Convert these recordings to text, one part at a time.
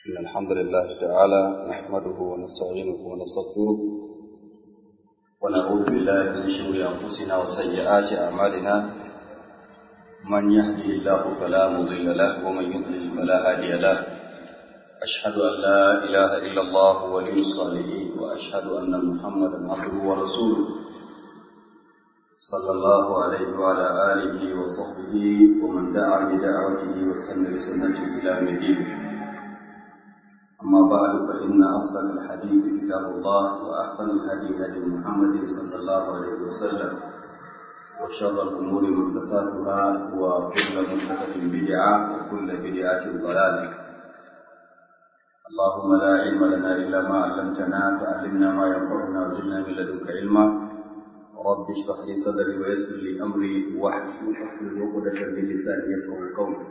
إن الحمد لله تعالى نحمده ونستعينه ونستغفره ونعوذ بالله من شرور أنفسنا وسيئات أعمالنا من يهده الله فلا مضل له ومن يضلل فلا هادي له أشهد أن لا إله إلا الله ولي الصالحين وأشهد أن محمدا عبده ورسوله صلى الله عليه وعلى آله وصحبه ومن دعا بدعوته واستنى بسنته إلى يوم الدين أما بعد فإن أصدق الحديث كتاب الله وأحسن الهدي هدي محمد صلى الله عليه وسلم وشر الأمور محدثاتها وكل محدثة بدعة وكل بدعة ضلالة اللهم لا علم لنا إلا ما علمتنا فعلمنا ما ينفعنا وزدنا من لدنك علما رب اشرح لي صدري ويسر لي أمري واحلل عقدة من لساني يفقهوا قولي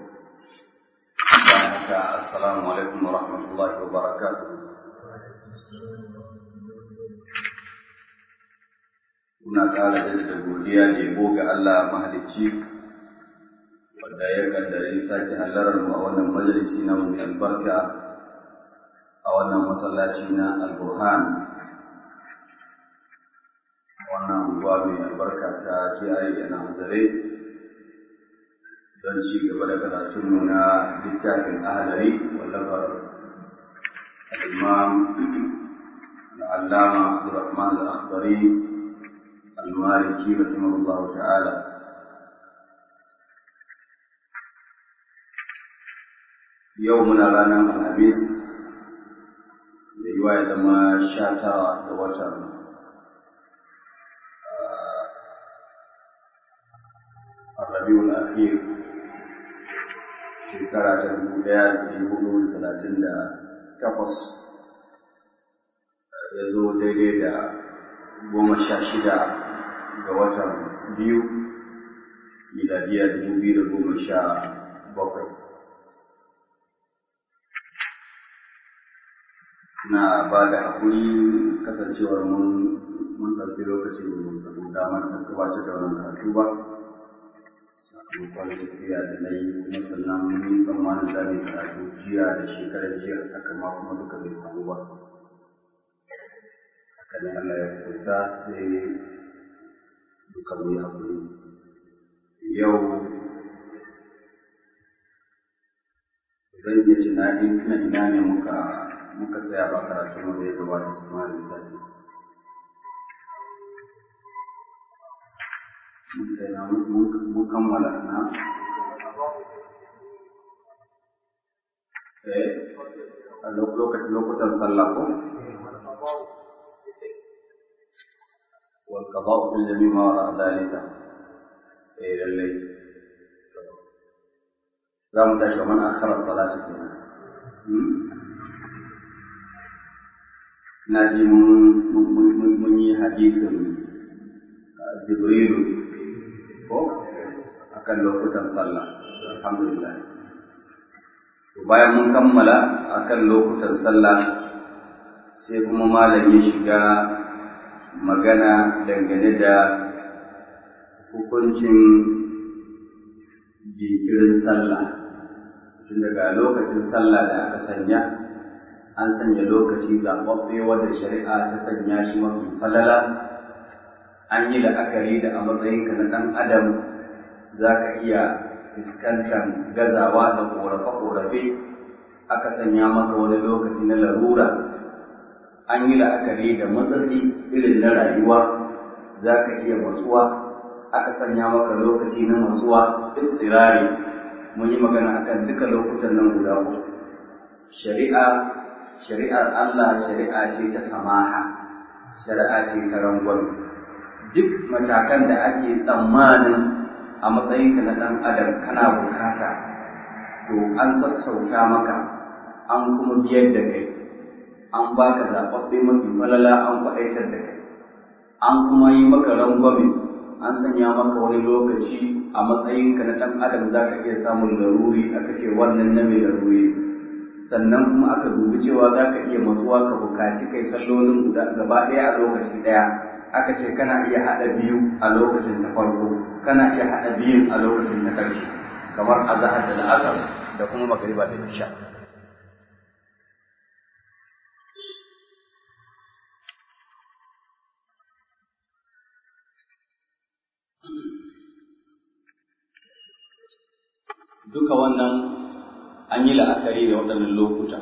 السلام عليكم ورحمة الله وبركاته Muna ƙara jaddada godiya da yabo ga Allah mahalicci wanda ya kaddari sake halarar mu a wannan majalisi na mai albarka a wannan masallaci na Al-Burhan wannan unguwa mai albarka ta kiyaye na Hazare don ci gaba da karatunmu na littafin ahalari wallafar al'imam al'allama abdurrahman al'akbari al-maliki rahimahullahu ta'ala yau muna ranar alhamis da yiwa ya zama sha tara ga watan rabiul akhir shekara ta dubu ɗaya da ɗari hudu da talatin da takwas ya zo daidai da goma sha shida ga watan biyu miladiya dubu biyu da goma sha bakwai na ba da haƙuri kasancewar mun mun ɗauki lokaci da mu samu damar da gabatar da wannan karatu ba sakamakon tafiya da na yi kuma sannan mun yi tsammanin za mu karatu jiya da shekarar jiya haka ma kuma duka bai samu ba haka ne Allah ya kusa sai duka mu yi haƙuri yau zan iya tunanin tuna ina ne muka muka tsaya ba karatu mu da ya gabata su ma da lissafi mun kammala na eh a lokutan sallah ko wal qada'u fil jami' ma wara dalika eh lalle za mu tashi man akhara salati kenan na ji mun yi hadisin jibrilu ko akan lokutan sallah alhamdulillah bayan mun kammala akan lokutan sallah sai kuma malam ya shiga magana dangane da hukuncin jinkirin sallah tun daga lokacin sallah da aka sanya an sanya lokaci zaɓaɓɓe wanda shari'a ta sanya shi mafi falala an yi la'akari da a matsayinka na ɗan adam za ka iya fuskantar gazawa da ƙorafe-ƙorafe aka sanya maka wani lokaci na larura an yi la'akari da matsatsi irin na rayuwa za ka iya matsuwa aka sanya maka lokaci na matsuwa duk tsirari mun yi magana akan duka lokutan nan guda uku shari'a shari'ar Allah shari'a ce ta samaha shari'a ce ta rangwame duk matakan da ake tsammanin a matsayinka na ɗan adam kana bukata to an sassauta maka an kuma biyar da kai an baka zaɓaɓɓe mafi falala an kwaɗaitar da kai an kuma yi maka rangwame an sanya maka wani lokaci a matsayinka na ɗan adam za ka iya samun laruri aka ce wannan na mai laruri sannan kuma aka dubi cewa za ka iya matsuwa ka bukaci kai sallolin guda gaba ɗaya a lokaci ɗaya aka ce kana iya haɗa biyu a lokacin ta farko kana iya haɗa biyun a lokacin ta ƙarshe kamar azahar da la'asar da kuma magariba da isha duka wannan an yi la'akari da waɗannan lokuta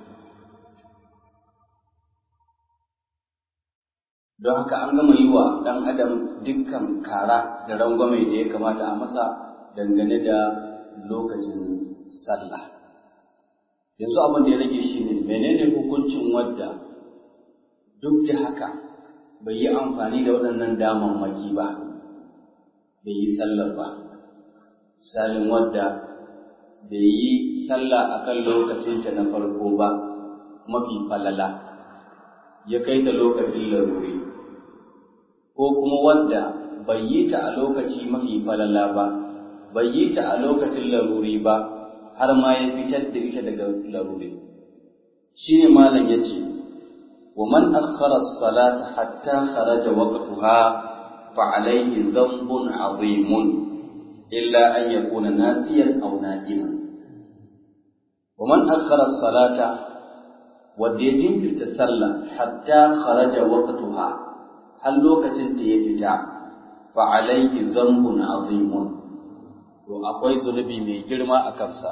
don haka an gama yi wa ɗan adam dukkan kara da rangwame da ya kamata a masa dangane da lokacin sallah yanzu abin da ya rage shi ne menene hukuncin wadda duk da haka bai yi amfani da waɗannan damammaki ba bai yi sallar ba misalin wadda bai yi sallah a kan lokacinta na farko ba mafi falala ya kai ta lokacin laruri ko kuma wadda bai yi ta a lokaci mafi falala ba bai yi ta a lokacin laruri ba har ma ya fitar da ita daga laruri shi ne malam ya ce wa man akhara salata hatta kharaja waqtuha fa alayhi dhanbun azimun illa an yakuna nasiyan aw na'iman wa man akhara salata wanda ya jinkirta sallah hatta kharaja waqtuha har lokacin ta ya fita fa alayhi dhanbun azimun to akwai zunubi mai girma a kansa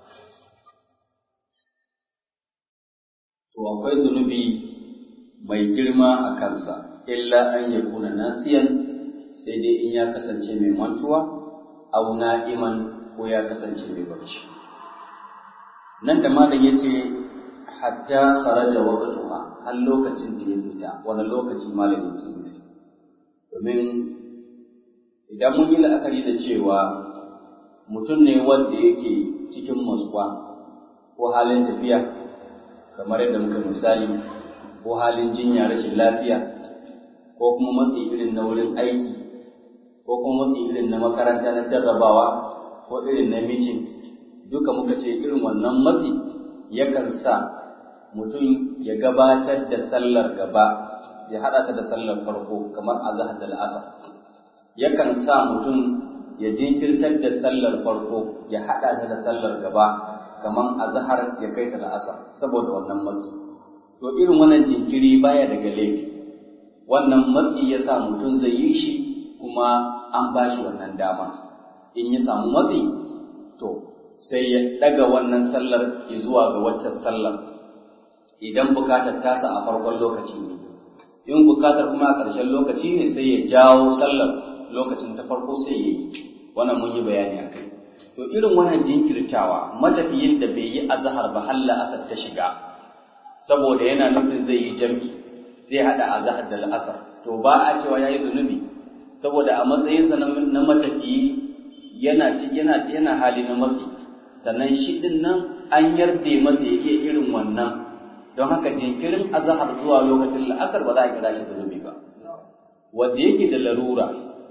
to akwai zunubi mai girma a kansa illa an ya kuna nasiyan sai dai in ya kasance mai mantuwa au na'iman ko ya kasance mai barci nan da malam yace hatta kharaja waqtuha har lokacin da ya fita wani lokaci malam yake nufi domin idan mun yi la'akari da cewa mutum ne wanda yake cikin matsuwa ko halin tafiya kamar yadda muka misali ko halin jinya rashin lafiya ko kuma matsi irin na wurin aiki ko kuma matsi irin na makaranta na jarrabawa ko irin na mitin duka muka ce irin wannan matsi yakan sa mutum ya gabatar da sallar gaba ya haɗa ta da sallar farko kamar azahar da la'asar yakan sa mutum ya jinkirtar da sallar farko ya haɗa ta da sallar gaba kamar azhar ya kai ta la'asar saboda wannan matsi to irin wannan jinkiri baya daga laifi wannan matsi ya sa mutum zai yi shi kuma an ba shi wannan dama in ya samu matsi to sai ya ɗaga wannan sallar zuwa ga waccan sallar idan bukatar tasa a farkon lokaci ne in bukatar kuma a ƙarshen lokaci ne sai ya jawo sallar lokacin ta farko sai ya yi wannan mun yi bayani a kai to irin wannan jinkirtawa matafiyin da bai yi azhar ba halla asar ta shiga saboda yana nufin zai yi jam'i zai hada azhar da al'asar to ba a cewa yayi zunubi saboda a matsayinsa na matafiyi yana yana yana hali na matsi sannan shi din nan an yarda masa yake irin wannan don haka jinkirin azhar zuwa lokacin al'asar ba za a kira shi zunubi ba wanda yake da larura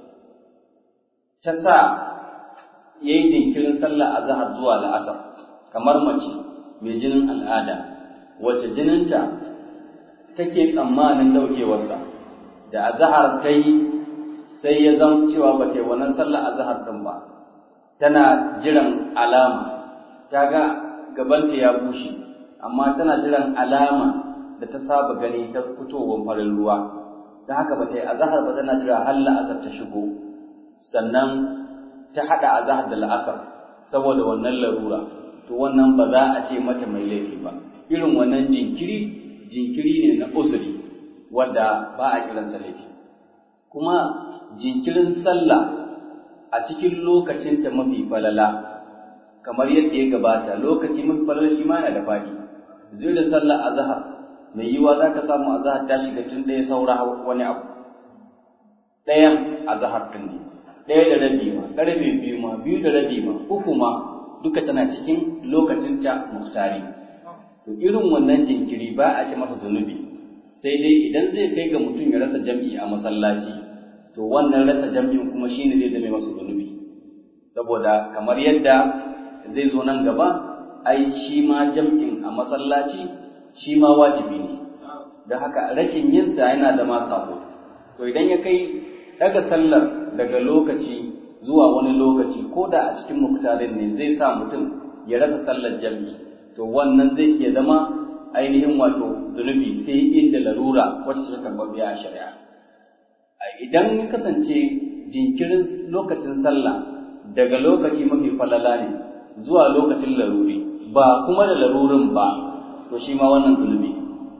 ta sa ya yi jinkirin sallah a zahar zuwa la'asar kamar mace mai jinin al'ada wacce jininta take tsammanin ɗaukewarsa da a zahar ta yi sai ya zama cewa ba ta yi wannan sallah a zahar ɗin ba tana jiran alama ta ga gabanta ya bushe amma tana jiran alama da ta saba gani ta fitowar farin ruwa ta haka ba ta yi a zahar ba tana jira har la'asar ta shigo sannan ta haɗa azahar da la'asar saboda wannan larura to wannan ba za a ce mata mai laifi ba irin wannan jinkiri jinkiri ne na uzuri wanda ba a kiransa laifi kuma jinkirin sallah a cikin lokacinta mafi falala kamar yadda ya gabata lokaci mafi falala shi ma yana da faɗi zai da sallah azahar mai yiwa za ka samu azahar ta shiga tun ɗaya saura wani abu ɗayan azahar ɗin ne ɗaya da rabi ma ƙarfe biyu ma biyu da rabi ma uku ma duka tana cikin lokacin ta muhtari to irin wannan jinkiri ba a ce masa zunubi sai dai idan zai kai ga mutum ya rasa jam'i a masallaci to wannan rasa jam'in kuma shine zai zame masa zunubi saboda kamar yadda zai zo nan gaba ai shi ma jam'in a masallaci shi ma wajibi ne don haka rashin yinsa yana zama sabo to idan ya kai daga sallar daga lokaci zuwa wani lokaci ko da a cikin muktarin ne zai sa mutum ya rasa sallar jam'i to wannan zai iya zama ainihin wato zunubi sai inda larura wacce ta karɓaɓɓiya a shari'a idan ya kasance jinkirin lokacin sallah daga lokaci mafi falala ne zuwa lokacin laruri ba kuma da larurin ba to shi ma wannan zulmi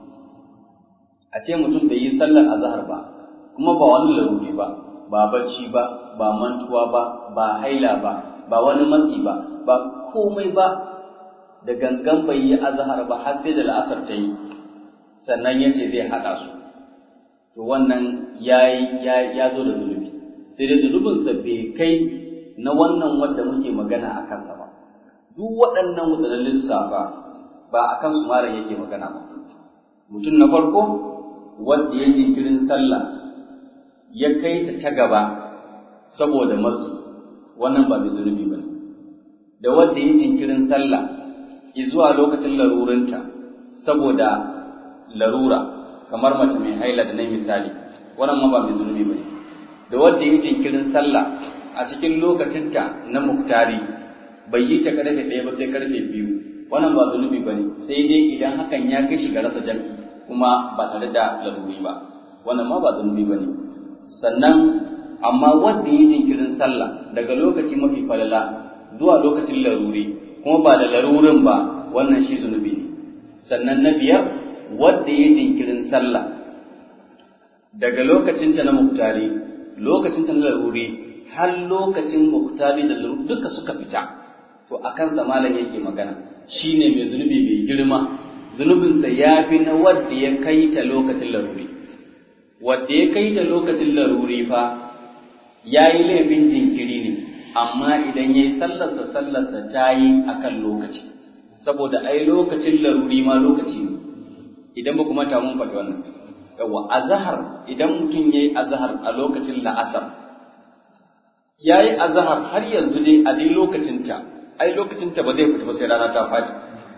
a ce mutum bai yi sallar azhar ba kuma ba wani laruri ba ba bacci ba ba mantuwa ba ba haila ba ba wani matsi ba ba komai ba da gangan bai yi azhar ba har sai da la'asar ta yi sannan ya ce zai haɗa su to wannan ya ya zo da zunubi sai dai zunubinsa bai kai na wannan wanda muke magana a kansa ba duk waɗannan wadannan lissafa ba a kansu malam yake magana ba mutum na farko wanda ya jinkirin sallah ya kai ta ta gaba saboda matsi wannan ba mai zunubi ba da wanda ya jinkirin sallah zuwa lokacin larurinta saboda larura kamar mace mai haila da na misali wannan ma ba mai zunubi ba da wanda ya jinkirin sallah a cikin lokacinta na muktari bai yi ta karfe ɗaya ba sai karfe biyu wannan ba zunubi ba ne sai dai idan hakan ya kai shi ga rasa jam'i kuma ba tare da laruri ba wannan ma ba zunubi ba ne sannan amma wanda ya jinkirin sallah daga lokaci mafi falala zuwa lokacin laruri kuma ba da larurin ba wannan shi zunubi ne sannan na biyar wanda ya jinkirin sallah daga lokacinta na muktari lokacinta na laruri har lokacin muktari da laruri duka suka fita to a kansa malam yake magana shine mai zunubi mai girma zunubinsa ya fi na wadda ya kai ta lokacin laruri wadda ya kai ta lokacin laruri fa ya yi laifin jinkiri ne amma idan ya yi sallarsa sallarsa ta yi a kan lokaci saboda ai lokacin laruri ma lokaci ne idan ba kuma ta mun faɗi wannan yawa azhar idan mutum ya yi azhar a lokacin la'asar ya yi azhar har yanzu dai a dai lokacinta ai lokacinta ba zai fita ba sai rana ta faɗi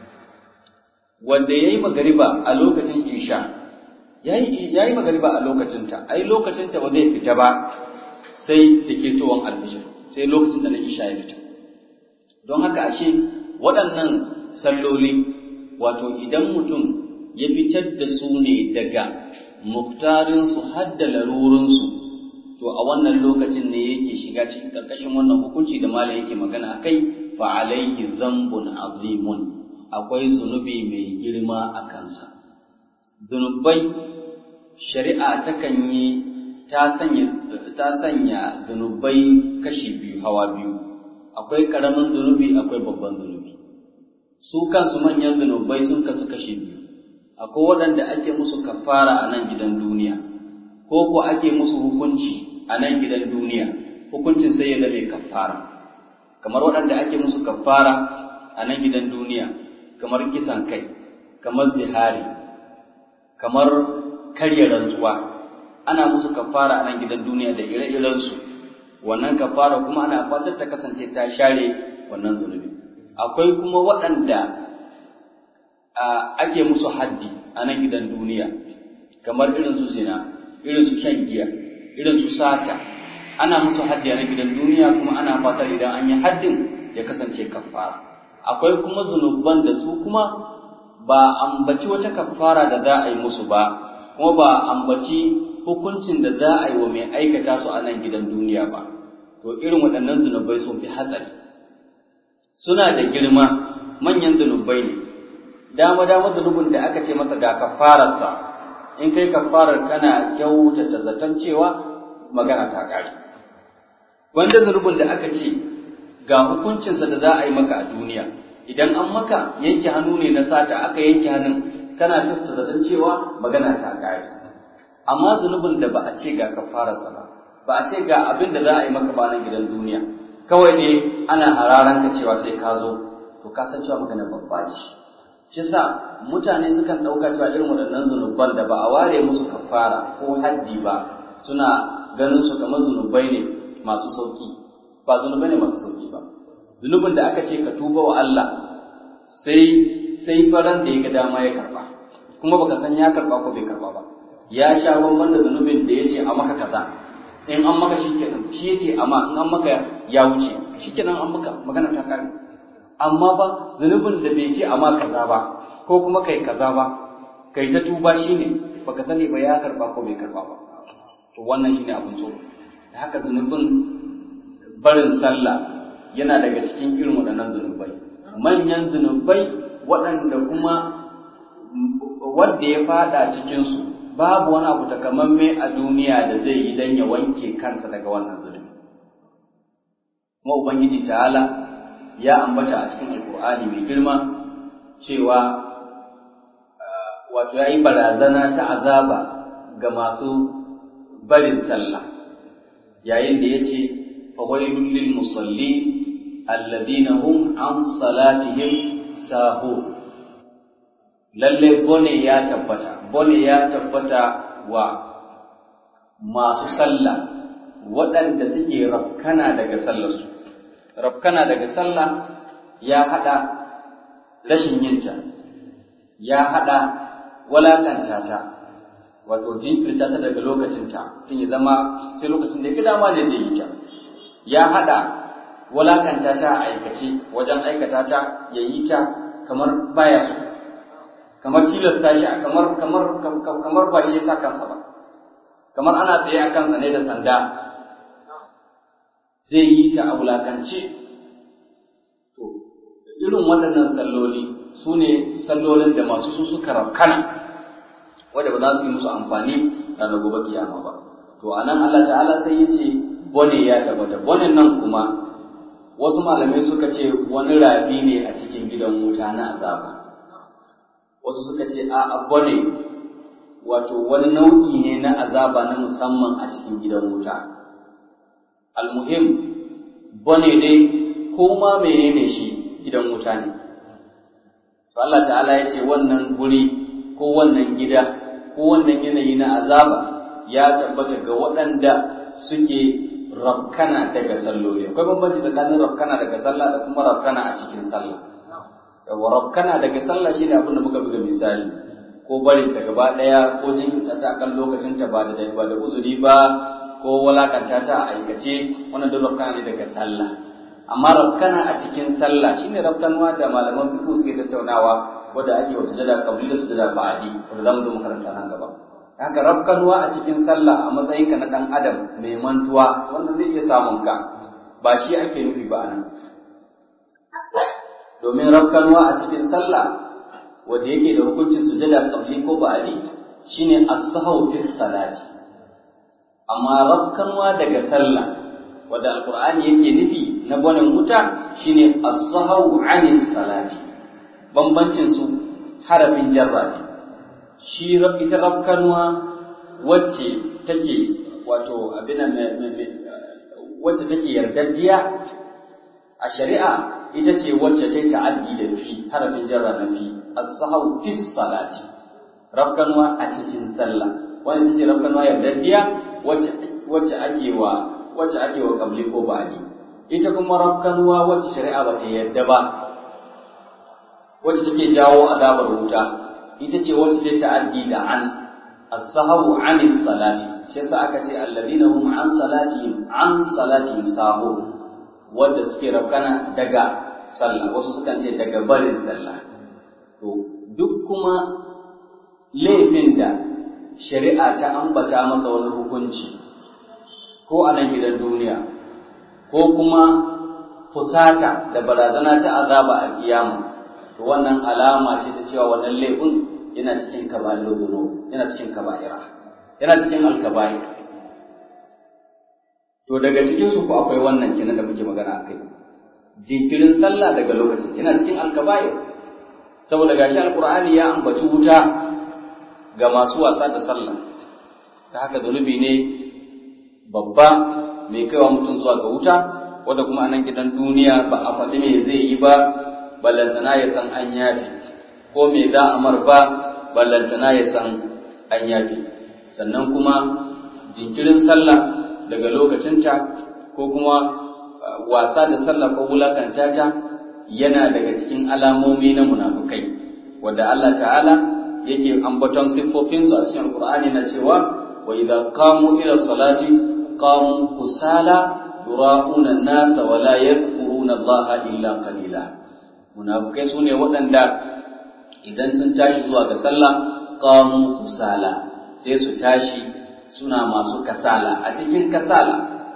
wanda ya yi magariba a lokacin isha ya yi magariba a lokacinta ai lokacinta ba zai fita ba sai da ke towon alfishir sai lokacin da na isha ya fita don haka ashe waɗannan salloli wato idan mutum ya fitar da su ne daga muktarinsu har da larurinsu to a wannan lokacin ne yake shiga cikin ƙarƙashin wannan hukunci da malam yake magana a kai fa alaihi zambun azimun akwai zunubi mai girma a kansa zunubai shari'a takan yi ta sanya ta sanya zunubai kashi biyu hawa biyu akwai karamin zunubi akwai babban zunubi su kansu manyan zunubai sun kasu kashi biyu akwai waɗanda ake musu kafara a nan gidan duniya ko ko ake musu hukunci a nan gidan duniya hukuncin sai ya zame kafara kamar waɗanda ake musu kafara a nan gidan duniya kamar kisan kai kamar zihari kamar karya rantsuwa ana musu kafara a nan gidan duniya da ire-irensu wannan kafara kuma ana fatar ta kasance ta share wannan zunubi akwai kuma waɗanda ake musu haddi a nan gidan duniya kamar irin su zina irin su shan giya irin su sata ana musu haddi a nan gidan duniya kuma ana fatar idan an yi haddin ya kasance kafara akwai kuma zunuban da su kuma ba ambaci wata kafara da za a yi musu ba kuma ba ambaci hukuncin da za a yi wa mai aikata su a nan gidan duniya ba to irin waɗannan zunubai sun fi hatsari suna da girma manyan zunubai ne dama dama zunubin da aka ce masa ga kafararsa in kai kafarar kana kyautata zaton cewa magana ta ƙare wanda zunubin da aka ce ga hukuncinsa da za a yi maka a duniya idan an maka yanke hannu ne na sata aka yanke hannun kana tattata zaton cewa magana ta ƙare amma zunubin da ba a ce ga kafararsa ba ba a ce ga abin da za a yi maka ba nan gidan duniya kawai ne ana hararan ka cewa sai ka zo to ka san cewa magana babba ce shi sa mutane sukan ɗauka cewa irin waɗannan zunuban da ba a ware musu kafara ko haddi ba suna ganin su kamar zunubai ne masu sauki ba zunubai ne masu sauki ba zunubin da aka ce ka tuba wa Allah sai sai faran da ya ga dama ya karba kuma baka san ya karba ko bai karba ba ya sha bamban da zunubin da ya ce a maka kaza in an maka shikenan shi ya ce amma in an maka ya wuce shikenan an maka magana ta kare amma ba zunubin da bai ce amma kaza ba ko kuma kai kaza ba kai ta tuba shine baka sani ba ya karba ko bai karba ba to wannan shine abin so haka zunubin barin sallah yana daga cikin irin waɗannan zunubai manyan zunubai waɗanda kuma wanda ya fada cikinsu babu wani abu takamamme a duniya da zai yi don ya wanke kansa daga wannan zunubi kuma ubangiji ta'ala ya ambata a cikin alkur'ani mai girma cewa wato ya yi barazana ta azaba ga masu barin sallah yayin da ya ce fawailun lil musalli alladhina hum an salatihim sahu lalle bone ya tabbata bone ya tabbata wa masu sallah waɗanda suke rafkana daga sallarsu rafkana daga sallah ya haɗa rashin yinta ya haɗa walakanta ta wato jinkirta ta daga lokacinta tun ya zama sai lokacin da ya dama ne zai yi ta ya haɗa walakanta ta a aikace wajen aikata ta ya yi ta kamar baya so kamar tilasta shi kamar kamar kamar ba shi ya sa kansa ba kamar ana tsaye a kansa ne da sanda zai yi ta a wulakance to irin waɗannan salloli su ne sallolin da masu su suka rafkana wanda ba za su yi musu amfani ranar gobe kiyama ba to a nan Allah ta'ala sai ya ce bone ya tabbata bone nan kuma wasu malamai suka ce wani rafi ne a cikin gidan wuta na azaba wasu suka ce a bone wato wani nau'i ne na azaba na musamman a cikin gidan wuta almuhim bone dai ko ma menene shi gidan wuta ne to Allah ta'ala ya ce wannan guri ko wannan gida ko wannan yanayi na azaba ya tabbata ga waɗanda suke rafkana daga salloli akwai bambanci tsakanin rafkana daga sallah da kuma rafkana a cikin sallah yawa rafkana daga sallah shine abin da muka buga misali ko barin ta gaba ɗaya ko jinkirta ta kan lokacin ta ba da ba da uzuri ba ko walakanta ta a aikace wannan duk rafkana ne daga sallah amma rafkana a cikin sallah shine rafkanwa da malaman fiqh suke tattaunawa wanda ake wa sujada qabli da sujada ba'di wanda zamu zo makaranta nan gaba haka rafkanwa a cikin sallah a matsayin ka na dan adam mai mantuwa wannan zai iya samun ka ba shi ake nufi ba anan domin rafkanwa a cikin sallah wanda yake da hukuncin sujada qabli ko ba'di shine as-sahwu fi salati amma rafkanwa daga sallah wanda alqur'ani yake nufi na gwanin wuta shine as-sahwu 'anis salati bambancin su harafin jarra ne shi ita rafkanwa wacce take wato abin wacce take yardaddiya a shari'a ita ce wacce ta ta'addi da fi harafin jarra na fi as-sahwu fi salati rafkanwa a cikin sallah wannan ita ce rafkanwa yardaddiya wacce wacce ake wa wacce ake wa qabli ko ba'di ita kuma rafkanwa wacce shari'a ba ta yarda ba wacce take jawo azabar wuta ita ce wacce ta ta'addi da an as-sahawu an salati shi yasa aka ce alladina hum an salatihim an salatihim sahu wanda suke rafkana daga sallah wasu sukan ce daga barin sallah to duk kuma laifin da shari'a ta ambata masa wani hukunci ko a nan gidan duniya ko kuma fusata da barazana ta azaba a kiyama to wannan alama ce ta cewa wannan laifin yana cikin kaba'irul dhunub yana cikin kaba'ira yana cikin alkaba'ir to daga cikin su ko akwai wannan kenan da muke magana akai jinkirin sallah daga lokacin yana cikin alkaba'ir saboda gashi alqur'ani ya ambaci wuta ga masu wasa da sallah ta haka zunubi ne babba mai kaiwa mutum zuwa ga wuta wanda kuma anan gidan duniya ba a faɗi me zai yi ba ballantana ya san an yafi ko me za a mar ba ballantana ya san an yafi sannan kuma jinkirin sallah daga lokacinta ko kuma wasa da sallah ko wulakanta ta yana daga cikin alamomi na munafukai wanda Allah ta'ala yake ambaton siffofinsu a cikin Qur'ani na cewa wa idza qamu ila salati qamu kusala yura'una an-nasa wa la yadhkuruna Allah illa qalila munafukai sune waɗanda idan sun tashi zuwa ga sallah qamu kusala sai su tashi suna masu kasala a cikin kasala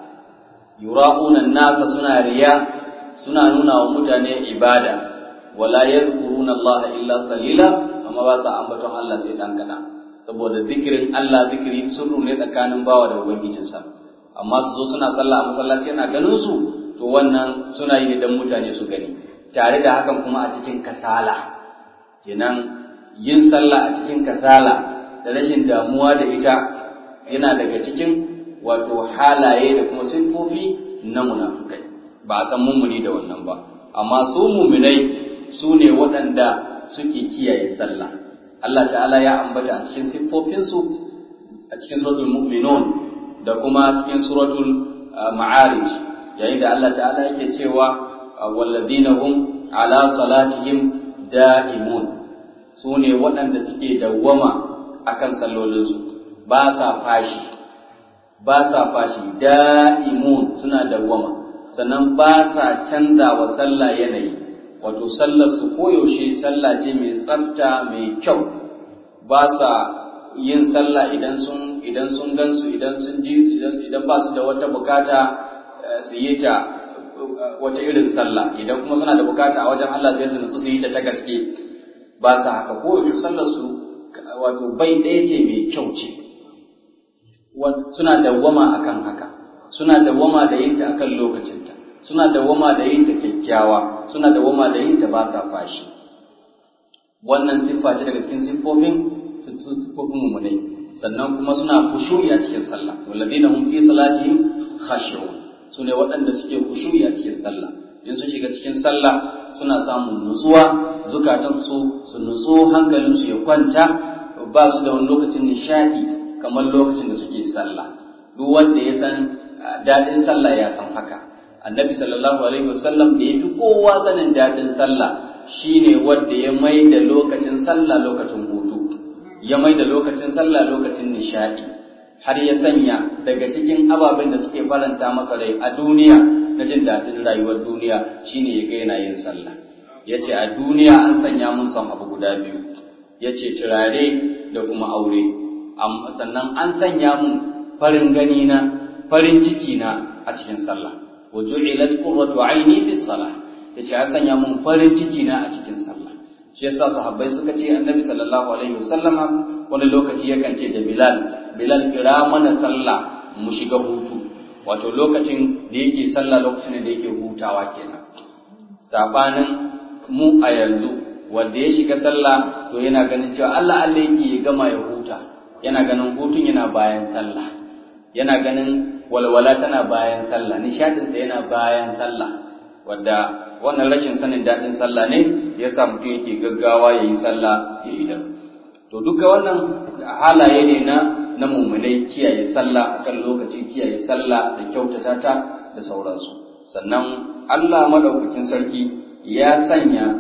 yura'una nasa suna riya suna nuna wa mutane ibada wala yadhkuruna Allah illa qalila amma ba sa ambaton Allah sai dan kana saboda zikirin Allah zikiri sirru ne tsakanin bawa da ubangijinsa amma su zo suna sallah a masallaci yana ganin su to wannan suna yi ne dan mutane su gani tare da hakan kuma a cikin kasala kenan yin sallah a cikin kasala da rashin damuwa da ita yana daga cikin wato halaye da kuma siffofi na munafukai ba a san mummuni da wannan ba amma su muminai su ne waɗanda suke kiyaye sallah Allah ta'ala ya ambata a cikin siffofinsu a cikin suratul mu'minun da kuma cikin suratul ma'arij yayin da Allah ta'ala yake cewa walladina hum ala salatihim da'imun su ne waɗanda suke dawwama akan sallolinsu ba sa fashi ba sa fashi da'imun suna dawwama sannan ba sa canza wa sallah yanayi wato sallar su koyaushe sallah ce mai tsafta mai kyau ba sa yin sallah idan sun idan sun gansu idan sun ji idan ba su da wata bukata su yi ta wata irin sallah idan kuma suna da bukata a wajen Allah zai su nutsu su yi ta ta gaske ba sa haka koyaushe sallar su wato bai ɗaya ce mai kyau ce suna dawwama akan haka suna dawwama da yin ta akan lokacinta suna dawwama da yin ta kyakkyawa suna dawwama da yin ta ba sa fashi wannan siffa ce daga cikin siffofin siffofin mumunai sannan kuma suna khushu'i a cikin sallah walladina hum fi salatihim khashu'un sune waɗanda suke khushu'i a cikin sallah in sun shiga cikin sallah suna samun nutsuwa zukatan su su nutsu hankalin su ya kwanta ba su da wani lokacin nishadi kamar lokacin da suke sallah duk wanda ya san daɗin sallah ya san haka annabi sallallahu alaihi wasallam da ya fi kowa sanin daɗin sallah shine wanda ya mai da lokacin sallah lokacin hutu ya mai da lokacin sallah lokacin nishadi har ya sanya daga cikin ababen da suke faranta masa rai a duniya na jin daɗin rayuwar duniya shine ya ga yana yin sallah ya ce a duniya an sanya mun son abu guda biyu ya ce turare da kuma aure sannan an sanya mun farin gani na farin ciki na a cikin sallah wa ju'ilat qurratu aini fi salah yace an sanya mun farin ciki na a cikin sallah shi yasa sahabbai suka ce annabi sallallahu alaihi wasallama wani lokaci yakan ce da bilal bilal kira mana sallah mu shiga hutu wato lokacin da yake sallah lokacin da yake hutawa kenan sabanin mu a yanzu wanda ya shiga sallah to yana ganin cewa Allah Allah yake ya gama ya huta yana ganin hutun yana bayan sallah yana ganin walwala tana bayan sallah nishadinsa yana bayan sallah wadda wannan rashin sanin daɗin sallah ne ya sa mutum yake gaggawa ya yi sallah ya yi da to duka wannan halaye ne na na mummunai kiyaye sallah akan lokaci kiyaye sallah da kyautata ta da sauransu sannan Allah madaukakin sarki ya sanya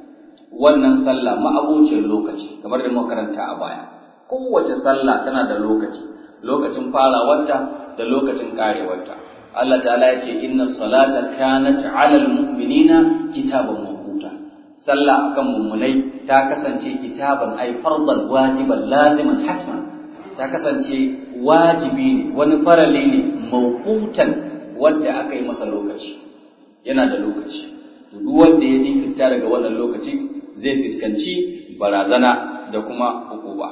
wannan sallah ma'abucin lokaci kamar da muka karanta a baya kowace sallah tana da lokaci lokacin farawarta da lokacin karewarta Allah ta'ala ya ce inna salata kanat 'alal mu'minina kitaban mawquta sallah akan mummunai ta kasance kitaban ay fardan wajiban laziman hatman ta kasance wajibi ne wani farale ne mawqutan wanda aka yi masa lokaci yana da lokaci to duk wanda ya jinkirta daga wannan lokaci zai fuskanci barazana da kuma hukuma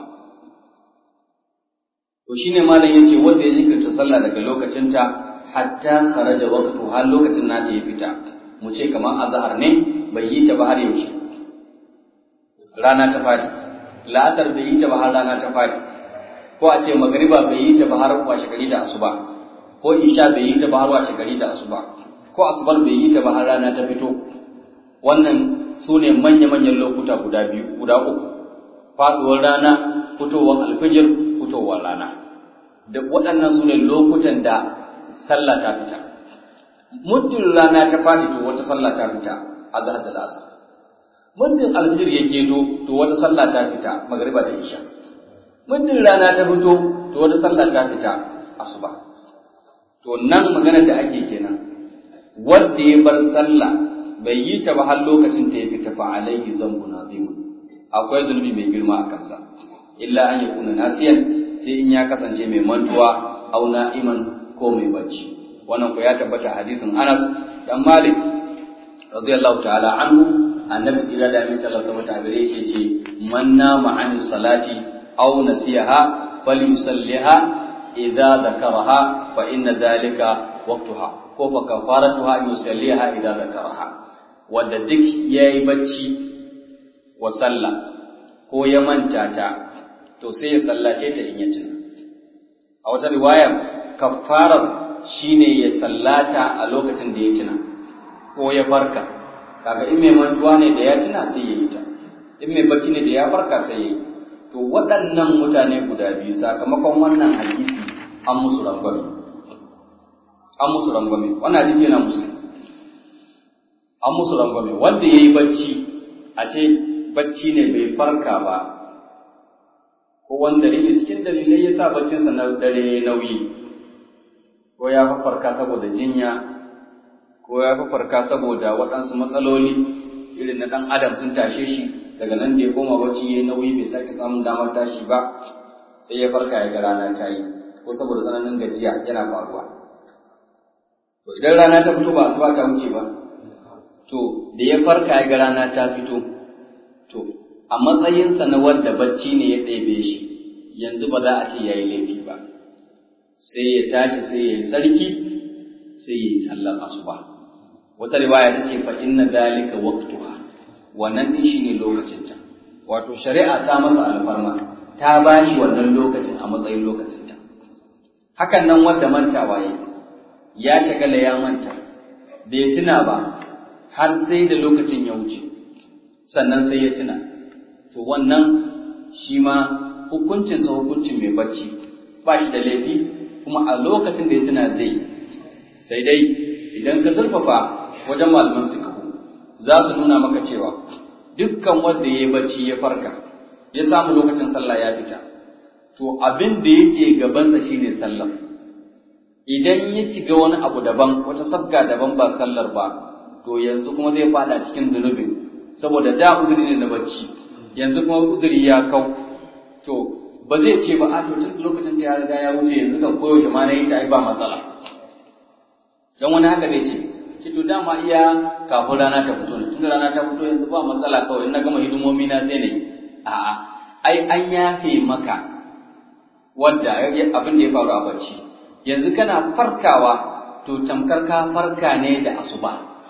to shine malam yace wanda ya jinkirta sallah daga lokacinta hatta kharaja waqtu har lokacin nata ya fita mu ce kamar azhar ne bai yi ta ba har yaushe rana ta fadi la'asar bai yi ta ba har rana ta fadi ko a ce magriba bai yi ta ba har washe gari da asuba ko isha bai yi ta ba har washe gari da asuba ko asubar bai yi ta ba har rana ta fito wannan su ne manya-manyan lokuta guda biyu guda uku faduwar rana fitowar alfijir fitowar rana da waɗannan su ne lokutan da sallah ta fita muddin rana ta faɗi to wata sallah ta fita a zahar da lasa muddin alfijir ya keto to wata sallah ta fita magariba da isha muddin rana ta fito to wata sallah ta fita asuba to nan magana da ake kenan wanda ya bar sallah bai yi ta ba har lokacin ta ya fita fa alaihi zambu nazim akwai zunubi mai girma a kansa illa an yakuna nasiyan sai in ya kasance mai mantuwa au na'iman ko mai bacci wannan ko ya tabbata a hadisin Anas dan Malik radiyallahu ta'ala anhu annabi sira da amince Allah subhanahu wa gare shi ce man nama an salati aw nasiyaha falyusalliha idza dhakaraha fa inna dhalika waqtuha ko fa kafaratuha yusalliha idza dhakaraha wanda duk yayi bacci wa sallah ko ya manta ta to sai ya sallace ta in ya tuna a wata riwayar kafarar shine ya sallata a lokacin da ya tuna ko ya farka kaga in mai mantuwa ne da ya tuna sai ya yi ta in mai bacci ne da ya farka sai ya yi to waɗannan mutane guda biyu sakamakon wannan hadisi an musu rangwame an musu rangwame wannan hadisi yana musu an musu rangwame wanda ya yi bacci a ce bacci ne bai farka ba ko wanda ne cikin dalilai ya sa baccinsa na dare nauyi ko ya farka saboda jinya ko ya farka saboda waɗansu matsaloli irin na ɗan adam sun tashe shi daga nan da ya koma bacci ya nauyi bai sake samun damar tashi ba sai ya farka ya ga rana ta yi ko saboda tsananin gajiya yana faruwa to idan rana ta fito ba asuba ta wuce ba to da ya farka ya ga rana ta fito to a matsayinsa na wanda bacci ne ya ɗebe shi yanzu ba za a ce ya yi laifi ba sai ya tashi sai ya yi tsarki sai ya yi sallar asuba wata riwaya ta ce fa inna dalika waqtuha wannan din shine lokacinta wato shari'a ta masa alfarma ta bashi wannan lokacin a matsayin lokacinta hakan nan wanda mantawa ya ya shagala ya manta bai tuna ba har sai da lokacin ya wuce sannan sai ya tuna to wannan shi ma hukuncinsa hukuncin mai bacci ba shi da laifi kuma a lokacin da ya tuna zai sai dai idan ka zurfafa wajen malaman fiqh za su nuna maka cewa dukkan wanda ya yi bacci ya farka ya samu lokacin sallah ya fita to abin da yake gabansa shine sallah idan ya shiga wani abu daban wata sabga daban ba sallar ba to yanzu kuma zai fada cikin zunubin saboda da uzuri ne na bacci yanzu kuma uzuri ya kau to ba zai ce ba a to tun lokacin ta ya riga ya wuce yanzu kan koyaushe ma na yi ta ai ba matsala dan wani haka zai ce ce to dama iya kafin rana ta fito ne tunda rana ta fito yanzu ba matsala kawai in na gama hidimomi na sai ne a'a ai an yafe maka wadda abin da ya faru a bacci yanzu kana farkawa to tamkar ka farka ne da asuba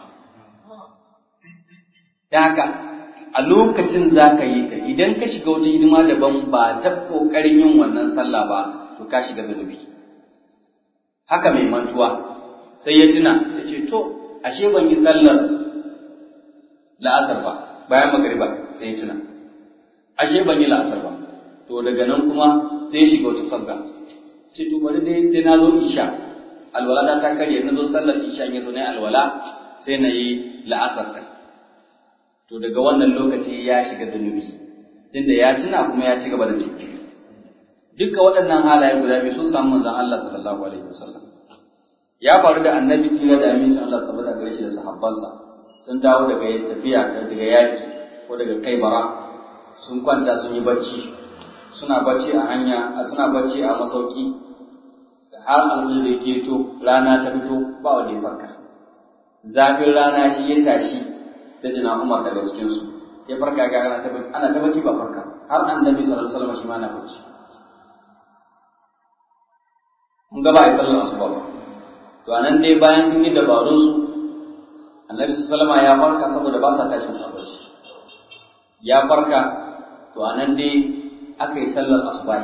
da haka a lokacin za ka yi ta idan ka shiga wata hidima daban ba ta ƙoƙarin yin wannan sallah ba to ka shiga zunubi haka mai mantuwa sai ya tuna ya ce to ashe ban yi sallar la'asar ba bayan magariba sai ya tuna ashe ban yi la'asar ba to daga nan kuma sai ya shiga wata sabga ce to bari dai sai na zo isha alwala ta ta karye na zo sallar isha ya zo na alwala sai na yi la'asar ɗin to daga wannan lokaci ya shiga zunubi tunda ya tuna kuma ya ci gaba da jinkiri duka waɗannan halaye guda biyu sun samu manzon Allah sallallahu alaihi wasallam ya faru da annabi tsira da amincin Allah saboda gare shi da sahabbansa sun dawo daga tafiya daga yaki ko daga kai bara sun kwanta sun yi bacci suna bacci a hanya suna bacci a masauki har alfil da ke to rana ta fito ba wanda ya farka zafin rana shi ya tashi sai jina Umar daga cikin su ya farka ga ana ta bacci ana ta bacci ba farka har annabi sallallahu alaihi wasallam shi ma na bacci mun ga ba a sallar asuba ba to anan dai bayan sun yi dabarun su annabi sallallahu alaihi ya farka saboda ba sa tashin sa bacci ya farka to anan dai aka yi sallar asuba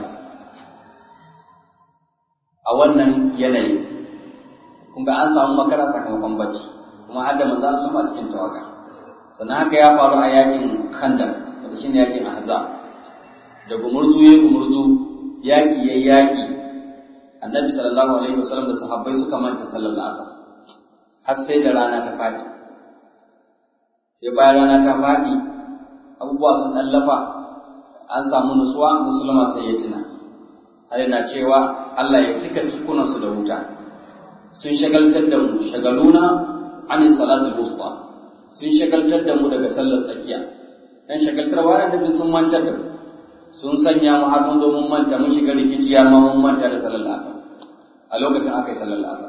a wannan yanayi kun ga an samu makara sakamakon bacci kuma har da manzo an samu a cikin tawaga sannan haka ya faru a yakin khandaq wanda shine yakin ahzab da gumurzu ya gumurzu yaki ya yaki annabi sallallahu alaihi wasallam da sahabbai suka manta sallar asar har sai da rana ta fadi sai bayan rana ta fadi abubuwa sun dallafa an samu nutsuwa musulma sai ya tuna har yana cewa Allah ya cika cikunansu da wuta sun shagaltar da mu shagaluna an salatul wusta sun shagaltar da mu daga sallar tsakiya dan shagaltarwa da nabi sun mantar da mu sun sanya mu har mun zo mun manta mun shiga rikici har ma mun manta da sallar asar a lokacin aka yi sallar asar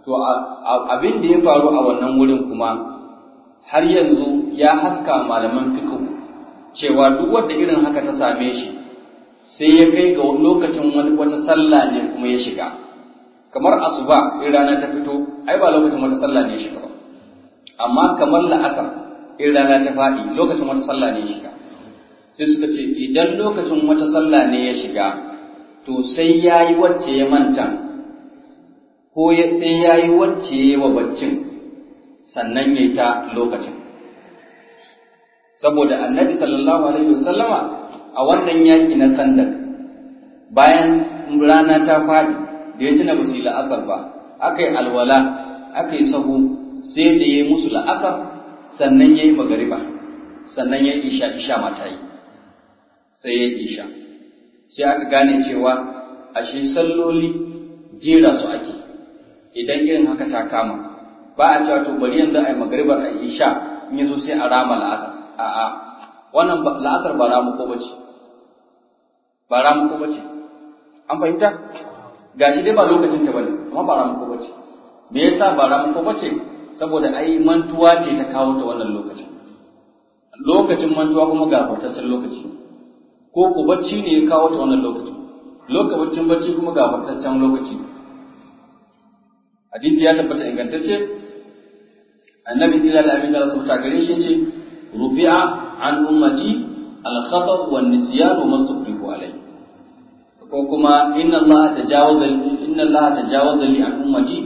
to abin da ya faru a wannan wurin kuma har yanzu ya haska malaman fiqh cewa duk wanda irin haka ta same shi sai ya kai ga lokacin wani wata sallah ne kuma ya shiga kamar asuba in rana ta fito ai ba lokacin wata sallah ne ya shiga ba amma kamar la'asar in rana ta faɗi lokacin wata sallah ne ya shiga sai suka ce idan lokacin wata sallah ne ya shiga to sai ya yi wacce ya manta ko sai ya yi wacce ya yi wa baccin sannan ya yi ta lokacin saboda annabi sallallahu alaihi wasallama a wannan yaƙi na sandak bayan rana ta faɗi da ya tuna ba su yi la'asar ba aka yi alwala aka yi sahu sai da ya yi musu la'asar sannan ya yi magariba sannan ya yi isha isha mata yi sai ya yi isha sai aka gane cewa ashe salloli jera su ake idan irin haka ta kama ba a cewa to bari yanzu a yi magaribar a isha in yaso sai a rama la'asar a'a wannan la'asar ba ramu ko bace ba ramu ko bace an fahimta gashi dai ba lokacin ta bane amma ba ramu ko bace me yasa ba ramu ko bace saboda ai mantuwa ce ta kawo ta wannan lokacin lokacin mantuwa kuma ga fartaccen lokaci ko ku bacci ne ya kawo ta wannan lokacin lokacin bacci kuma ga fartaccen lokaci hadisi ya tabbata ingantacce annabi sallallahu alaihi wasallam ta gare shi yace rufi'a an ummati al-khata' wan nisyan wa mastukrihu alayhi ko kuma inna allaha tajawaza inna allaha tajawaza li an ummati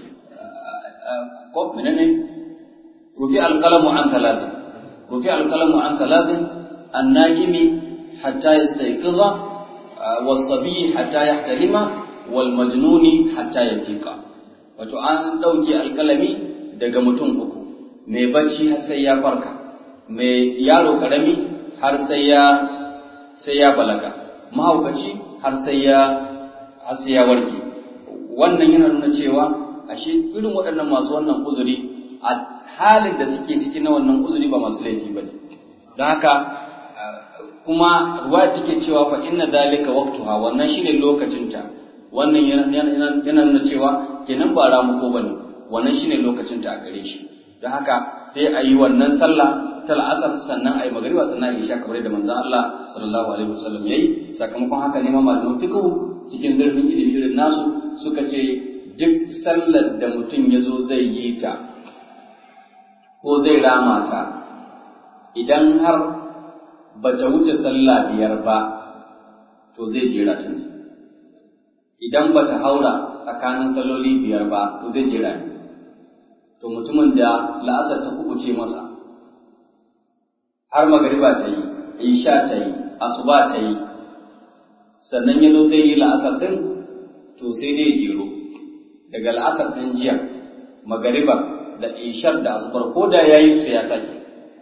ko menene rufi'a al-qalamu an thalathin rufi'a al-qalamu an thalathin an-najimi hatta yastayqiza was-sabi hatta yahtalima wal majnuni hatta yafiqa wato an dauke alkalami daga mutum uku mai bacci har sai ya farka mai yaro karami har sai ya sai ya balaga mahaukaci har sai ya har sai ya warke wannan yana nuna cewa ashe irin waɗannan masu wannan uzuri a halin da suke ciki na wannan uzuri ba masu laifi ba ne don haka kuma ruwa take cewa fa inna dalika waqtuha wannan shine lokacinta wannan yana nuna cewa kenan ba ramuko bane wannan shine lokacinta a gare shi don haka sai a yi wannan sallah ta la'asar sannan a yi magariba sannan a yi isha kamar da manzon Allah sallallahu alaihi wasallam yayi sakamakon haka ne ma malaman fiqh cikin zurfin ilimi irin nasu suka ce duk sallar da mutum ya zo zai yi ta ko zai rama ta idan har ba ta wuce sallah biyar ba to zai jera ta ne idan ba ta haura tsakanin salloli biyar ba to zai jera ne to mutumin da la'asar ta kubuce masa har magariba ta yi isha ta yi asuba ta yi sannan ya zo zai yi la'asar din to sai dai jero daga la'asar din jiya magariba da ishar da asubar ko da ya yi su ya sake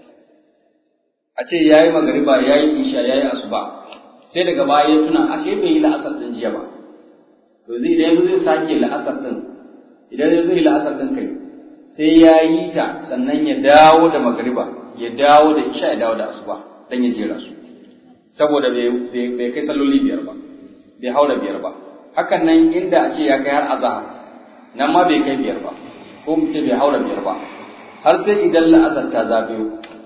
a ce ya yi magariba ya yi isha ya yi asuba sai daga baya ya tuna ashe bai yi la'asar din jiya ba to zai idan zai sake la'asar din idan zai yi la'asar din kai sai ya yi ta sannan ya dawo da magariba ya dawo da isha ya dawo da asuba dan ya jera su saboda bai kai salloli biyar ba bai haura biyar ba hakan nan inda a ce ya kai har azahar nan ma bai kai biyar ba ko mu ce bai haura biyar ba har sai idan la'asar ta zagayo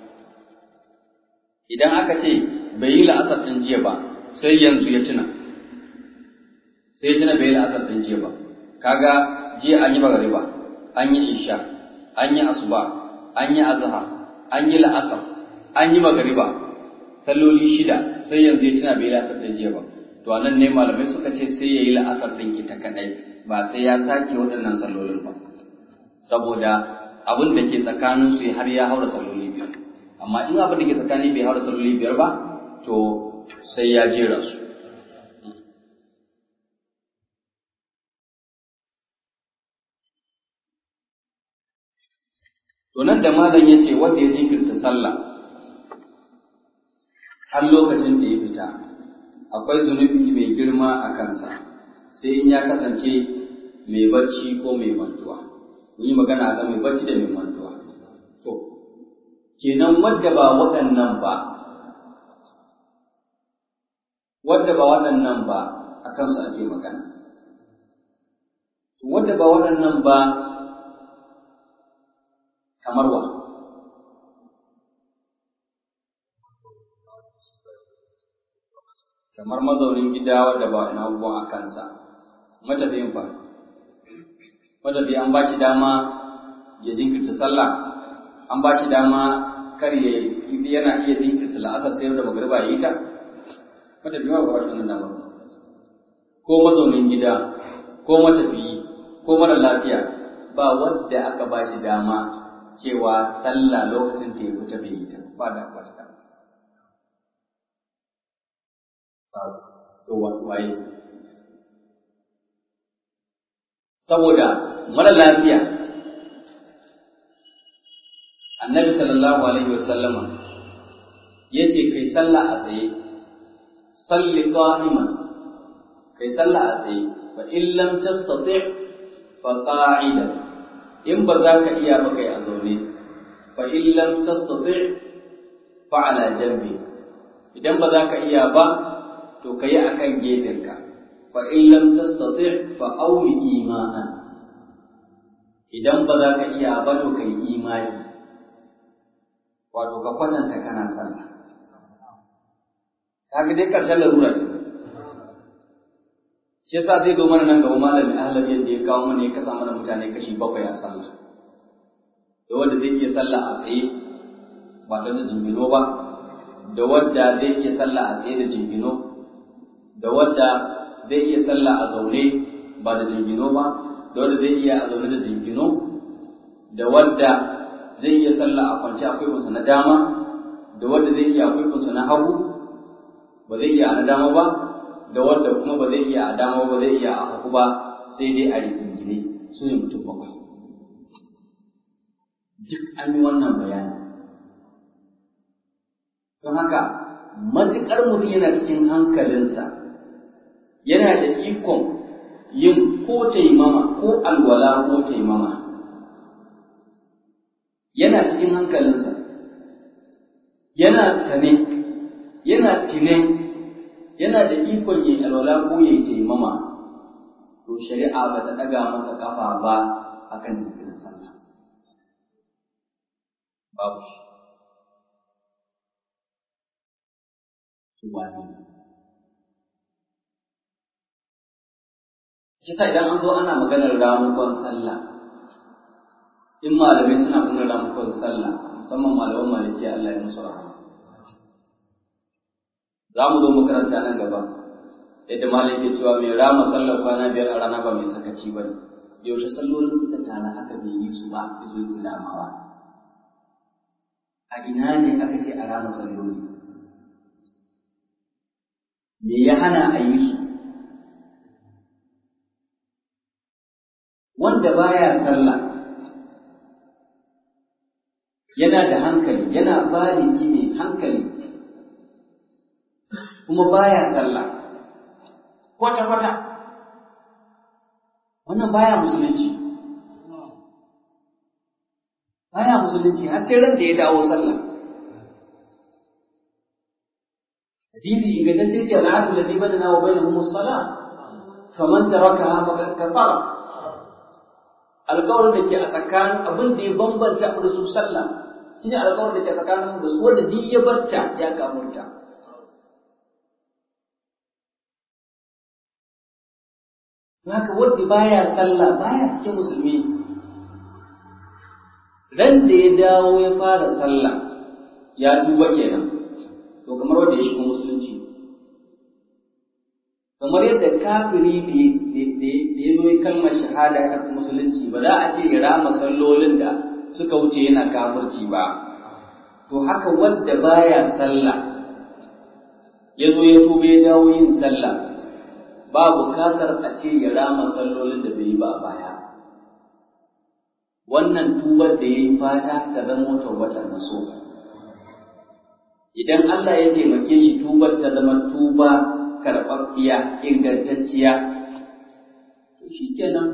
idan aka ce bai yi la'asar ɗin jiya ba sai yanzu ya tuna sai ya tuna bai yi la'asar ɗin jiya ba kaga jiya an yi magariba an yi isha an yi asuba an yi azhar an yi la'asar an yi magariba salloli shida sai yanzu ya tuna bai yi la'asar ɗin jiya ba to anan ne malamai suka ce sai ya yi la'asar ɗin ita kaɗai ba sai ya sake waɗannan sallolin ba saboda abin da ke tsakanin su har ya haura salloli biyar amma in abin da ke tsakanin bai haura salloli biyar ba to sai ya jera su to nan da malam ya ce wanda ya jinkirta sallah har lokacin da ya fita akwai zunubi mai girma a kansa sai in ya kasance mai barci ko mai mantuwa mun yi magana ga mai barci da mai mantuwa to kenan wadda ba waɗannan ba wadda ba waɗannan ba a kansu ake magana wadda ba waɗannan ba kamar wa kamar mazaunin gida wadda ba ina abubuwan a kansa matafiyin fa matafiyi an ba shi dama ya jinkirta sallah an ba shi dama kar ya yana iya jinkirta la'asar sayar da magariba ya yi ta matafiyi ba ba shi wannan dama ko mazaunin gida ko matafiyi ko mara lafiya ba wanda aka ba shi dama cewa sallah lokacin ta ya fita bai yi ta ba da ba ta dama to waye saboda mara lafiya annabi sallallahu alaihi wasallama ya ce kai sallah a tsaye salli qa'iman kai sallah a tsaye fa in lam tastati fa qa'idan in ba za ka iya ba kai a zaune fa in lam tastati fa ala jambi idan ba za ka iya ba to kai akan gefenka fa in lam tastati fa awmi ima'an idan ba za ka iya ba to kai imani wato ka kwatanta kana sallah kaga dai karshen larura ce shi yasa zai zo mana nan gaba malami ahlab yadda ya kawo mana ya kasa mana mutane kashi bakwai a sallah da wanda zai iya sallah a tsaye ba tare da jingino ba da wanda zai iya sallah a tsaye da jingino da wanda zai iya sallah a zaune ba da jingino ba da wanda zai iya a zaune da jingino da wanda zai iya sallah a kwance akwai kunsa na dama da wanda zai iya akwai kunsa na hagu ba zai iya a na dama ba da wanda kuma ba zai iya a dama ba zai iya a hagu ba sai dai a rigingine su ne mutum bakwai duk an yi wannan bayani don haka matuƙar mutum yana cikin hankalinsa yana da ikon yin ko taimama ko alwala ko taimama yana cikin hankalinsa yana sane yana tine yana da ikon yin alwala ko yin taimama to shari'a ba ta ɗaga masa ƙafa ba akan jinkirin sallah babu shi wani shi sa idan an zo ana maganar ramukon sallah in malamai suna maganar ramukon sallah musamman malaman maliki Allah ya musu rahama za mu zo mu karanta nan gaba yadda malam ke cewa mai rama sallar kwana biyar a rana ba mai sakaci ba ne yaushe sallolin suka tana haka bai yi su ba ya zo ki ramawa a ina ne aka ce a rama salloli me ya hana a yi su wanda baya sallah yana da hankali yana baliki mai hankali kuma baya sallah kwata-kwata wannan baya musulunci baya musulunci har sai ran da ya dawo sallah hadisi ingantacce ce al'adu ladhi badana wa bainahum as-salah faman tarakaha faqad kafara alƙawarin da ke a tsakanin abin da ya bambanta da su sallah shine alƙawarin da ke tsakanin da su wanda duk ya batta ya kafurta haka wanda baya sallah baya cikin musulmi ran da ya dawo ya fara sallah ya tuba kenan to kamar wanda ya shigo musulunci kamar yadda kafiri da ya zo kalmar shahada ya karɓi musulunci ba za a ce ya rama sallolin da suka wuce yana kafirci ba to haka wanda baya sallah ya zo ya tuba ya dawo yin sallah ba bukatar a ce ya rama sallolin da bai yi ba a baya wannan tubar da ya yi fata ta zama taubatar maso idan Allah ya taimake shi tubar ta zama tuba karɓaɓɓiya ingantacciya to shi kenan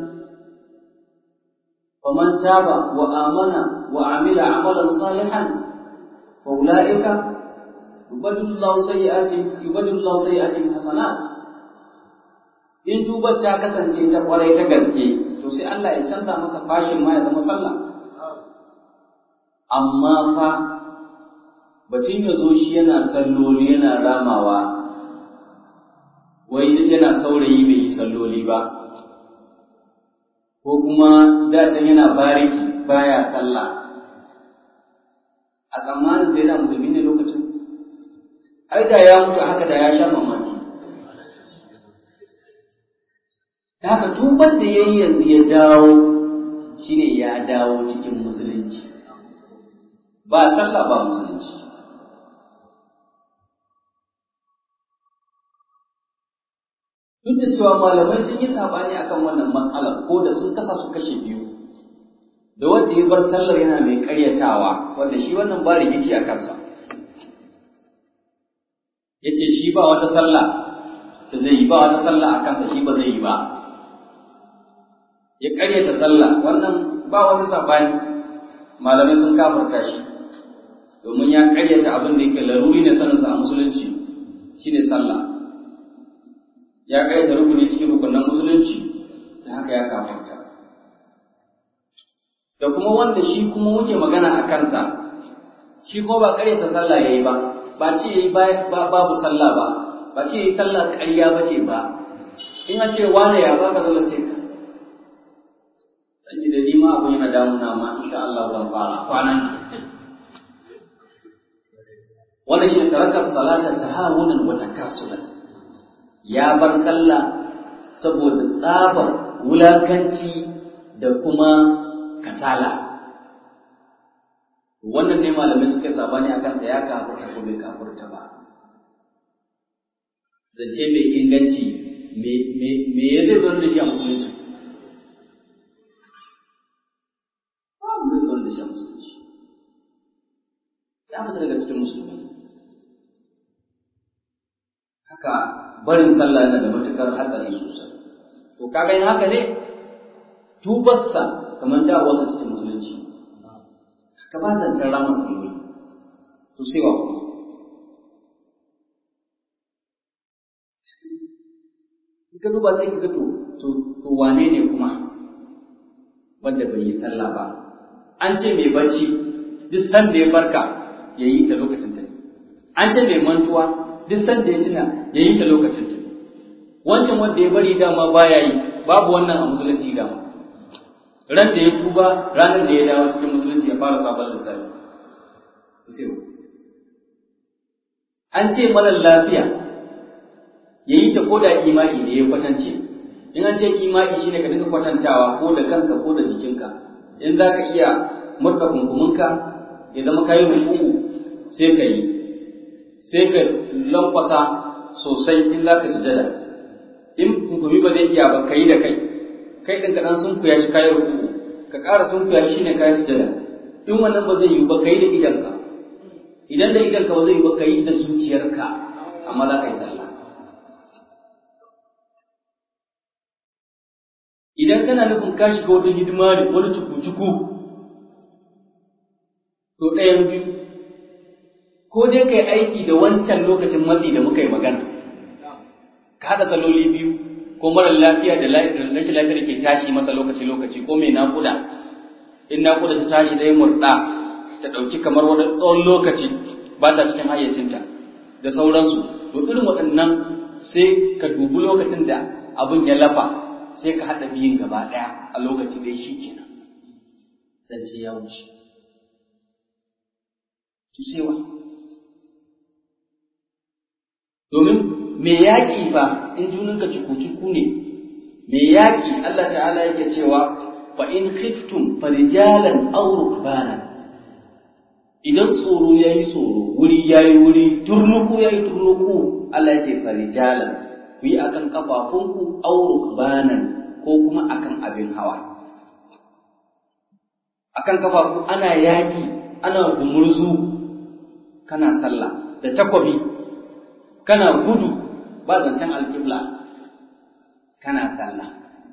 faman taba wa amana wa amila amalan salihan fa ulaika yubaddilu Allahu sayyi'atihim yubaddilu Allahu sayyi'atihim hasanat in tubar ta kasance ta kwarai ta gaske to sai Allah ya canza masa fashin ma ya zama sallah amma fa batun ya zo shi yana salloli yana ramawa wai yana saurayi bai yi salloli ba ko kuma dacin yana bariki baya sallah a tsammanin sai da musulmi ne lokacin ai da ya mutu haka da ya sha mamaki da haka tuban da ya yi yanzu ya dawo shine ya dawo cikin musulunci ba sallah ba musulunci duk da cewa malamai sun yi sabani akan wannan matsalar ko da sun kasa su kashe biyu da wanda ya bar sallar yana mai karyatawa wanda shi wannan ba rikici a kansa ya ce shi ba wata sallah da zai yi ba wata sallah a kansa shi ba zai yi ba ya karyata sallah wannan ba wani sabani malamai sun kafarta shi domin ya karyata abin da yake laruri ne saninsa a musulunci shine sallah ya karyata rukuni cikin rukunan musulunci da haka ya kafarta da kuma wanda shi kuma muke magana a kansa shi kuma ba karyata sallah yayi ba ba ce yayi babu sallah ba ba ce yayi sallah ƙarya ba ce ba in an ce wane ya baka zalla ce ka dan da ni ma abin yana damuna ma insha Allah zan fara kwanan wannan shi taraka salata tahawunan wa takasulan ya bar sallah saboda tsabar wulakanci da kuma kasala wannan ne malamai suka sabani akan da ya kafurta ko bai kafurta ba zance mai inganci me ya zai zo da shi a musulunci babu zai zo da shi a musulunci ya fita daga cikin musulmi haka barin sallah yana da matukar hatsari sosai to kaga yin haka ne tubarsa kamar da wasu cikin musulunci ka ba zancen ramar salloli to sai wa kuma ka duba sai ka ga to to wane ne kuma wanda bai yi sallah ba an ce mai bacci duk sanda ya farka ya yi ta lokacin ta an ce mai mantuwa duk sanda ya tuna ya yi ta lokacin ta wancan wanda ya bari dama baya yi babu wannan a musulunci dama ran da ya tuba ranar da ya dawo cikin musulunci ya fara sabon lissafi an ce mara lafiya ya yi ta koda imai da ya kwatance in an ce imai shine ka dinga kwatantawa ko da kanka ko da jikinka in za ka iya murka kunkuminka ya zama kayi ruku'u sai ka yi sai ka lankwasa sosai in za ka sujada in kunkumi ba zai iya ba ka yi da kai kai ɗin ka ɗan sunkuya shi kayan ruku'u ka ƙara sunkuya shi ne kayan sujada in wannan ba zai yi ba ka yi da idanka idan da idanka ba zai yi ba ka yi da zuciyarka amma za ka yi sallah idan kana nufin ka shiga wata hidima ne wani cuku-cuku to ɗayan biyu ko dai kai aiki da wancan lokacin matsi da muka yi magana ka haɗa saloli biyu ko mara lafiya da rashin lafiya da ke tashi masa lokaci-lokaci ko mai naƙuda in naƙuda ta tashi da murɗa ta ɗauki kamar wani tsawon lokaci ba ta cikin hayyacinta da sauransu to irin waɗannan sai ka dubi lokacin da abin ya lafa sai ka haɗa biyun gaba ɗaya a lokaci ɗaya shi kenan zance ya wuce tusewa domin me yaƙi fa in juninka cuku-cuku ne me yaƙi Allah ta'ala yake cewa fa in khiftum farijalan aw rukbana idan tsoro yayi tsoro wuri yayi wuri turnuku yayi turnuku Allah ya ce farijalan ku yi akan kafafunku aw rukbanan ko kuma akan abin hawa akan kafafu ana yaƙi ana gumurzu kana sallah da takwabi kana gudu ba zancen alƙibla kana sallah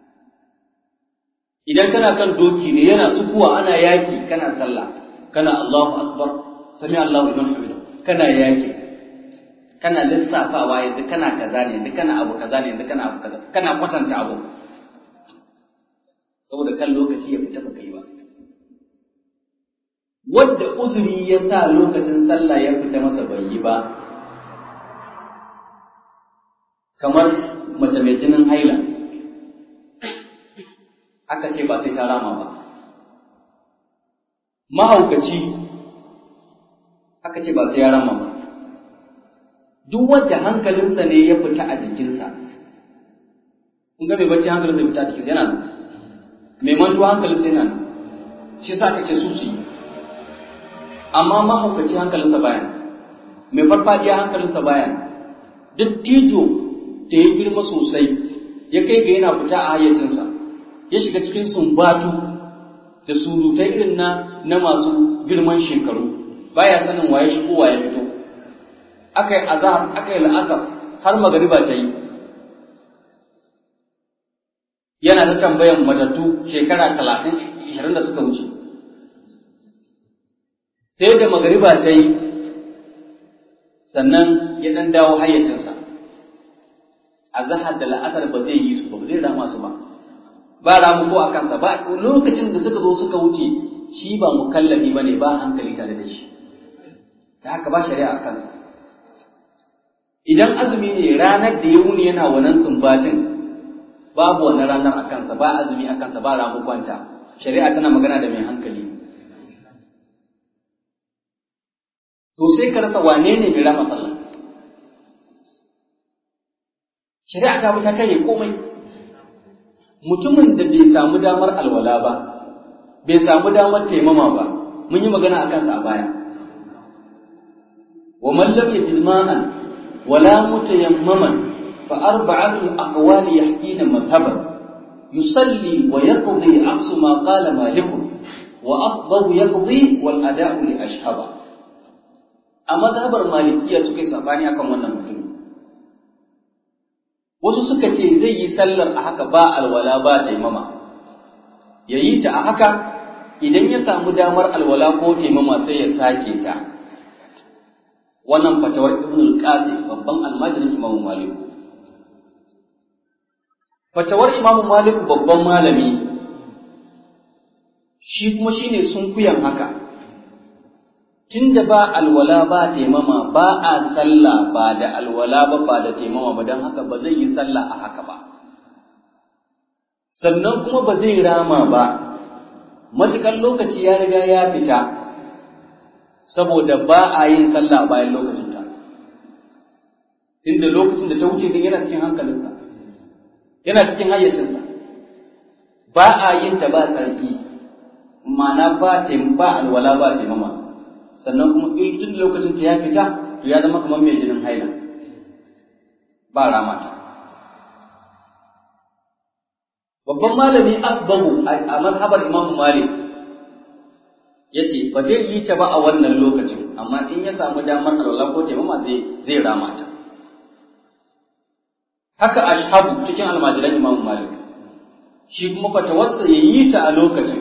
idan kana kan doki ne yana sukuwa ana yaki kana sallah kana Allahu akbar sami Allahu liman hamida kana yaki kana lissafawa yanzu kana kaza ne yanzu kana abu kaza ne yanzu kana abu kaza kana kwatanta abu saboda kan lokaci ya fita baka yi ba wadda uzuri ya sa lokacin sallah ya fita masa bai yi ba kamar mace mai jinin haila aka ce ba sai ta rama ba mahaukaci aka ce ba sai ya rama ba duk wanda hankalinsa ne ya fita a jikinsa kun ga mai bacci hankalinsa ya fita a jikinsa yana nan mai mantuwa hankalinsa yana nan shi sa aka ce su su yi amma mahaukaci hankalinsa bayan mai farfadiya hankalinsa bayan duk tijo da ya girma sosai ya kai ga yana fita a hayyacinsa ya shiga cikin sumbatu da surutai irin na na masu girman shekaru baya sanin waye shigo waye fito aka yi azhar aka yi la'asar har magariba ta yi yana ta tambayan matattu shekara talatin ishirin da suka wuce sai da magariba ta yi sannan ya ɗan dawo hayyacinsa a zahar da la'asar ba zai yi su ba zai rama su ba ba ramu ko a kansa ba lokacin da suka zo suka wuce shi ba mukallafi ba ne ba hankali tare da shi ta haka ba shari'a a kansa idan azumi ne ranar da ya wuni yana wannan sumbatin babu wannan ranar a kansa ba azumi a kansa ba ramu kwanta shari'a tana magana da mai hankali to sai ka rasa wane ne mai rama sallah shari'a ta bi ta kare komai mutumin da bai samu damar alwala ba bai samu damar taimama ba mun yi magana akan sa a baya wa man lam yajid ma'an wala mutayammaman fa arba'atu aqwali yahkina madhhaban yusalli wa yaqdi aqsu ma qala malik wa afdahu yaqdi wal ada'u li ashhaba a mazhabar malikiya suka yi sabani akan wannan mutum wasu suka ce zai yi sallar a haka ba alwala ba taimama ya yi ta a haka idan ya samu damar alwala ko taimama sai ya sake ta wannan fatawar ibn al-qasim babban almajirin imam malik fatawar imam malik babban malami shi kuma shine sunkuyan haka tunda ba alwala ba taimama ba a sallah ba da alwala ba ba da taimama ba don haka ba zai yi sallah a haka ba sannan kuma ba zai rama ba matuƙar lokaci ya riga ya fita saboda ba a yin sallah bayan lokacinta tunda lokacin da ta wuce din yana cikin hankalinsa yana cikin hayyacinsa ba a yin ta ba tsarki ma'ana ba ba alwala ba taimama sannan kuma in lokacin ta ya fita to ya zama kamar mai jinin haila ba ramata babban malami asbahu a mazhabar imamu malik ya ce ba zai yi ta ba a wannan lokacin amma in ya samu damar alwala ko taimama zai zai ramata haka ashabu cikin almajiran imamu malik shi kuma fatawarsa ya yi ta a lokacin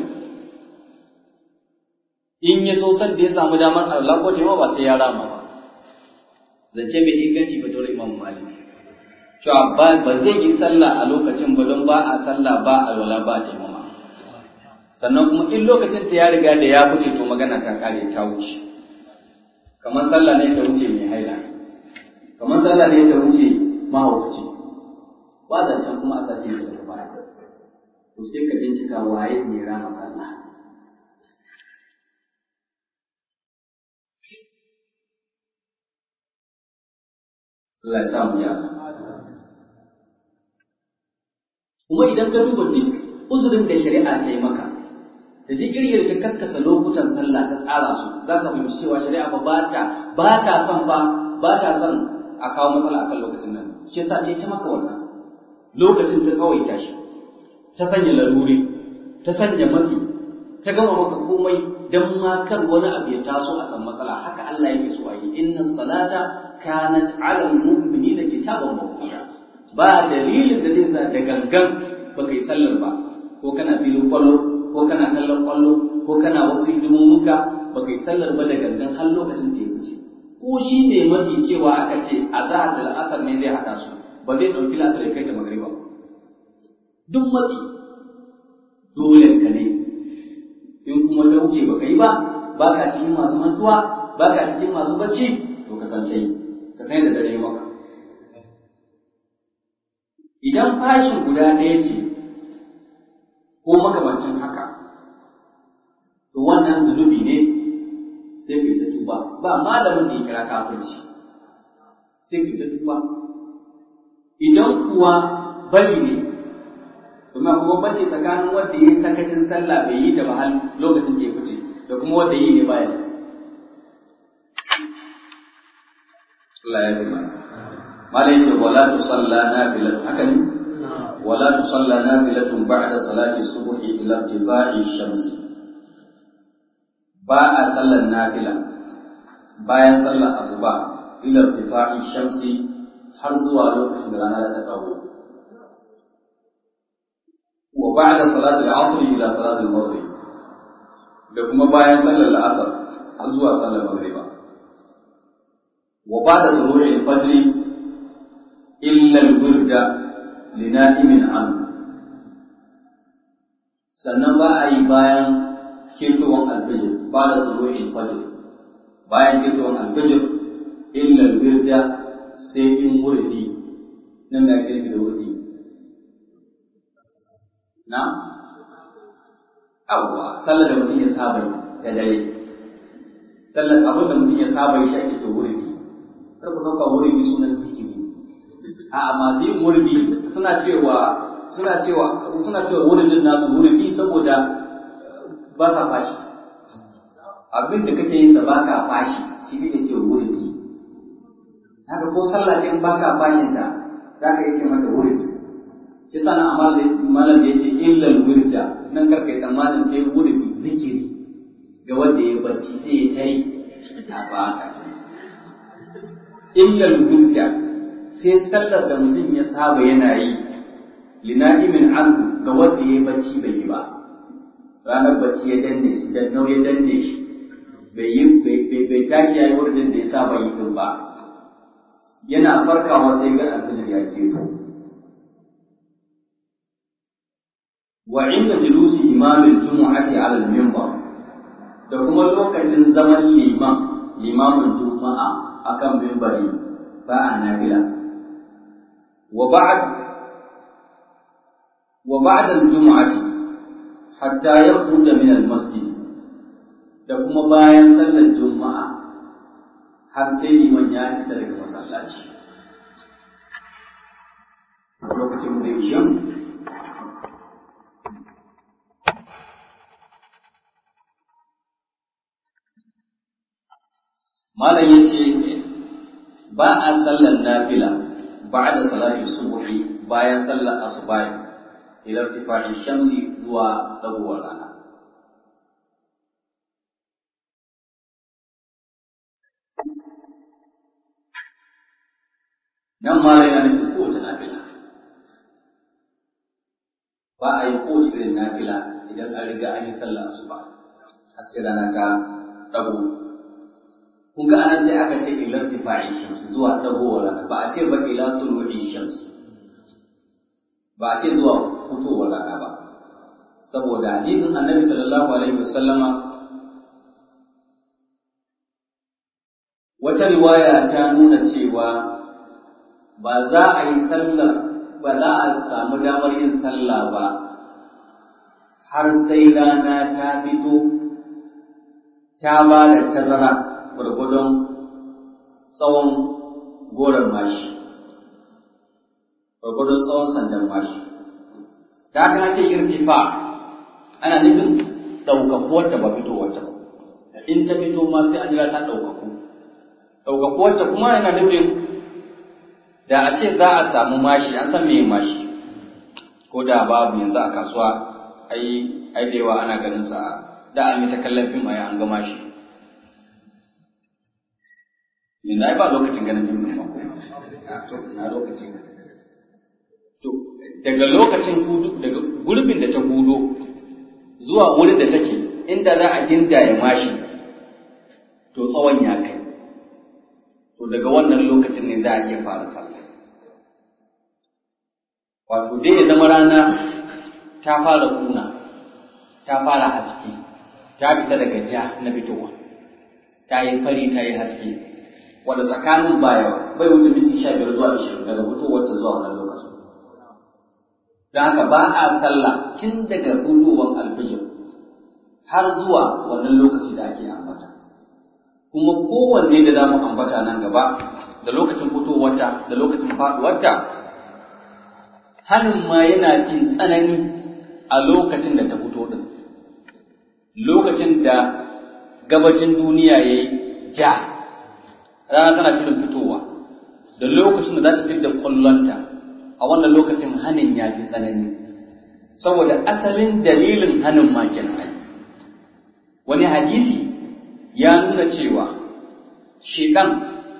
in ya so san da ya samu damar Allah ko tema ba sai ya rama ba zance mai inganci fa dole Imam Malik cewa ba ba zai yi sallah a lokacin ba don ba a sallah ba alwala ba taimama sannan kuma in lokacin ta ya riga da ya fice to magana ta kare ta wuce kamar sallah ne ta wuce mai haila kamar sallah ne ta wuce mahaukaci ba zancen kuma a sati da baya to sai ka bincika waye ne rama sallah Allah ya sa mu gyara. Kuma idan ka duba duk uzurin da shari'a ta yi maka, da duk irin ta karkasa lokutan sallah ta tsara su, za ka fahimci cewa shari'a ba ta ba ta son ba ba ta son a kawo matsala akan lokacin nan. Shi yasa ta yi ta maka wannan. Lokacin ta tsawaita shi, ta sanya laruri, ta sanya matsi, ta gama maka komai don ma kar wani abu ya taso a san matsala haka Allah yake so a yi inna salata kanat ala almu'minina kitaban mawquta ba dalilin da zai sa da gangan baka yi sallar ba ko kana filin kwallo ko kana kallon kwallo ko kana wasu hidimomuka baka yi sallar ba da gangan har lokacin ta wuce ko shi ne masu cewa aka ce azhar da al'asar ne zai hada su ba zai dauki lasar ya kai da magriba duk matsi dole ka ne in kuma ta wuce baka yi ba baka cikin masu mantuwa baka cikin masu bacci to ka san ta yi ka san da dare maka idan fashin guda ɗaya ce ko makamancin haka to wannan zunubi ne sai ka yi ta tuba ba malamin da ya kira kafirci sai ka yi ta tuba idan kuwa bari ne kuma kuma bace tsakanin wanda ya yi sakacin sallah bai yi ta ba har lokacin da ya fice da kuma wanda yi ne bayan Allah ya fi mala yace wala tusalla nafilat haka ne wala tusalla nafilatun ba'da salati subhi ila irtifa'i shamsi ba a sallar nafila bayan sallar asuba ila irtifa'i shamsi har zuwa lokacin da rana ta dago wa ba'da salati al-asr ila salati al-maghrib da kuma bayan sallar al-asr har zuwa sallar maghriba wa ba'da tulu'i al-fajr illa al-wirda li na'imin an sannan ba a yi bayan ketowar al-fajr ba'da tulu'i al-fajr bayan ketowar al-fajr illa al-wirda sai in wurdi nan da ake da wurdi na abuwa sallar da mutum ya saba da dare sallar abin da mutum ya saba shi ake ce wurdi kar ku dauka wurdi sunan zikiri a masu yin wurdi suna cewa suna cewa suna cewa wuridin nasu wurdi saboda ba sa fashi abin da kake yin sa ba ka fashi shi ne ke wurdi haka ko sallah ce in baka fashin ta za ka yi ce mata wurdi shi sana malam da ya ce illal wirda nan karka yi tsammanin sai wurdi zikiri ga wanda ya bacci sai ya tai a baka illal wirda sai sallar da mutum ya saba yana yi lina'imin anhu ga wanda ya bacci bai yi ba ranar bacci ya danne shi dan nau ya danne shi bai yi bai tashi yayi wurin da ya saba yi din ba yana farkawa sai ga alfijir ya keto wa inda julusi imamin jumu'ati ala al-minbar da kuma lokacin zaman liman limamin juma'a akan minbari ba a nafila wa ba'd wa ba'da al-jumu'ati hatta yakhruja min al-masjid da kuma bayan sallar juma'a har sai liman ya fita daga masallaci lokacin da yau malam ya ce ba a sallar nafila ba da salati subuhi bayan sallar asubahi ila irtifa'i shamsi zuwa dagowar rana nan ma yana nufin kowace nafila ba a yi kowace irin nafila idan an riga an yi sallah asuba har sai rana ta dago kun ga anan sai aka ce ila irtifa'i shams zuwa dagowar rana ba a ce ba ila tulu'i shams ba a ce zuwa fitowar rana ba saboda hadisin annabi sallallahu alaihi wasallama wata riwaya ta nuna cewa ba za a yi sallar ba za a samu damar yin sallah ba har sai rana ta fito ta ba da tazara gwargwadon tsawon goron mashi gwargwadon tsawon sandan mashi ta haka ake irtifa ana nufin ɗaukakuwar ta ba fitowar ta in ta fito ma sai an jira ta ɗaukaku ɗaukakuwar ta kuma yana nufin da a ce za a samu mashi an san meye mashi ko da babu yanzu a kasuwa ai ai da yawa ana ganin sa da an yi ta kallon fim ai an ga mashi yanzu ai ba lokacin ganin fim ɗin ko to na lokacin to daga lokacin hudu daga gurbin da ta hudo zuwa wurin da take inda za a gindaya mashi to tsawon ya kai to daga wannan lokacin ne za a iya fara sallah wato dai ya zama rana ta fara kuna ta fara haske ta fita daga ja na fitowa ta yi fari ta yi haske wanda tsakanin baya bai wuce minti sha biyar zuwa ashirin daga fitowar ta zuwa wannan lokacin don haka ba a sallah tun daga fitowar alfijir har zuwa wannan lokaci da ake ambata kuma kowanne da za mu ambata nan gaba da lokacin fitowarta da lokacin faɗuwarta hannun ma yana jin tsanani a lokacin da ta fito din lokacin da gabacin duniya ya yi ja rana tana shirin fitowa da lokacin da za ta fi da ƙwallonta a wannan lokacin hannun ya fi tsanani saboda asalin dalilin hannun ma kenan wani hadisi ya nuna cewa shekan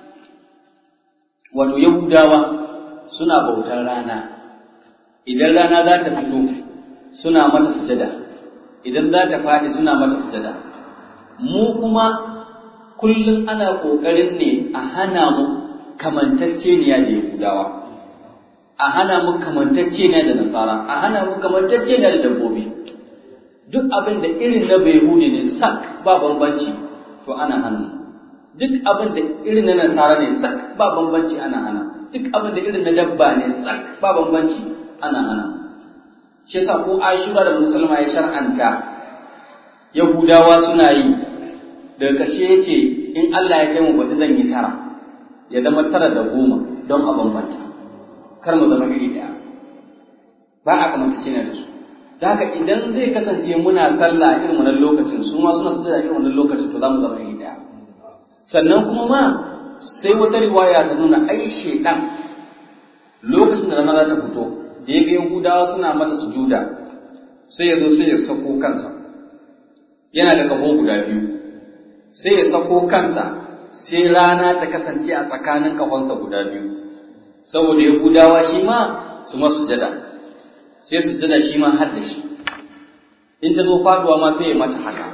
wato yahudawa suna bautar rana idan rana za ta fito suna mata sujada idan za ta faɗi suna mata sujada mu kuma kullum ana ƙoƙarin ne a hana mu kamantacceniya da yahudawa a hana mu kamantacceniya da nasara a hana mu kamantacceniya da dabbobi duk abin da irin na bai ne sak ba bambanci to ana hana duk abin da irin na nasara ne sak ba bambanci ana hana duk abin da irin na dabba ne sak ba bambanci ana hana shi yasa ko ashura da musulma ya shar'anta yahudawa suna yi daga ƙarshe ya ce in Allah ya kai mu baɗi zan yi tara ya zama tara da goma don a bambanta kar mu zama iri ɗaya ba a kamata cina da su da haka idan zai kasance muna sallah a irin wannan lokacin su ma suna sujada irin wannan lokacin to za mu zama iri ɗaya sannan kuma ma sai wata riwaya ta nuna ai shedan lokacin da rana za ta fito da ya ga yahudawa suna mata sujuda sai ya zo sai ya sako kansa yana da kaho guda biyu sai ya sako kansa sai rana ta kasance a tsakanin kahonsa guda biyu saboda yahudawa shi ma su ma sujada sai sujada shi ma har da shi in ta zo faduwa ma sai ya mata haka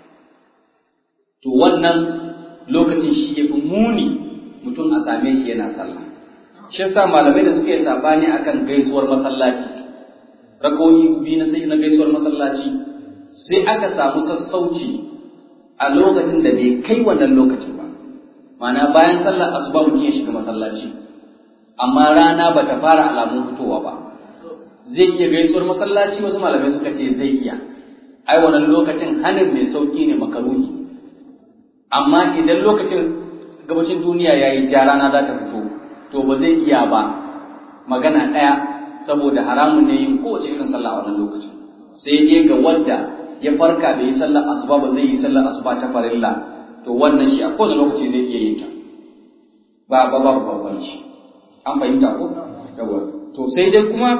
to wannan lokacin shi ya fi muni mutum a same shi yana sallah shi yasa malamai da suka yi sabani akan gaisuwar masallaci rakoyi biyu na sai na gaisuwar masallaci sai aka samu sassauci a lokacin da bai kai wannan lokacin ba ma'ana bayan sallar asuba mutum ya shiga masallaci amma rana ba ta fara alamun fitowa ba zai iya gaisuwar masallaci wasu malamai suka ce zai iya ai wannan lokacin hanin mai sauki ne makaruhi amma idan lokacin gabashin duniya ya yi ja rana za ta fito to ba zai iya ba magana ɗaya saboda haramun ne yin kowace irin sallah a wannan lokacin sai dai ga wanda ya farka da yi sallar asuba ba zai yi sallar asuba ta farilla to wannan shi a kowane lokaci zai iya yin ta ba ba ba bambanci an fahimta ko yawa to sai dai kuma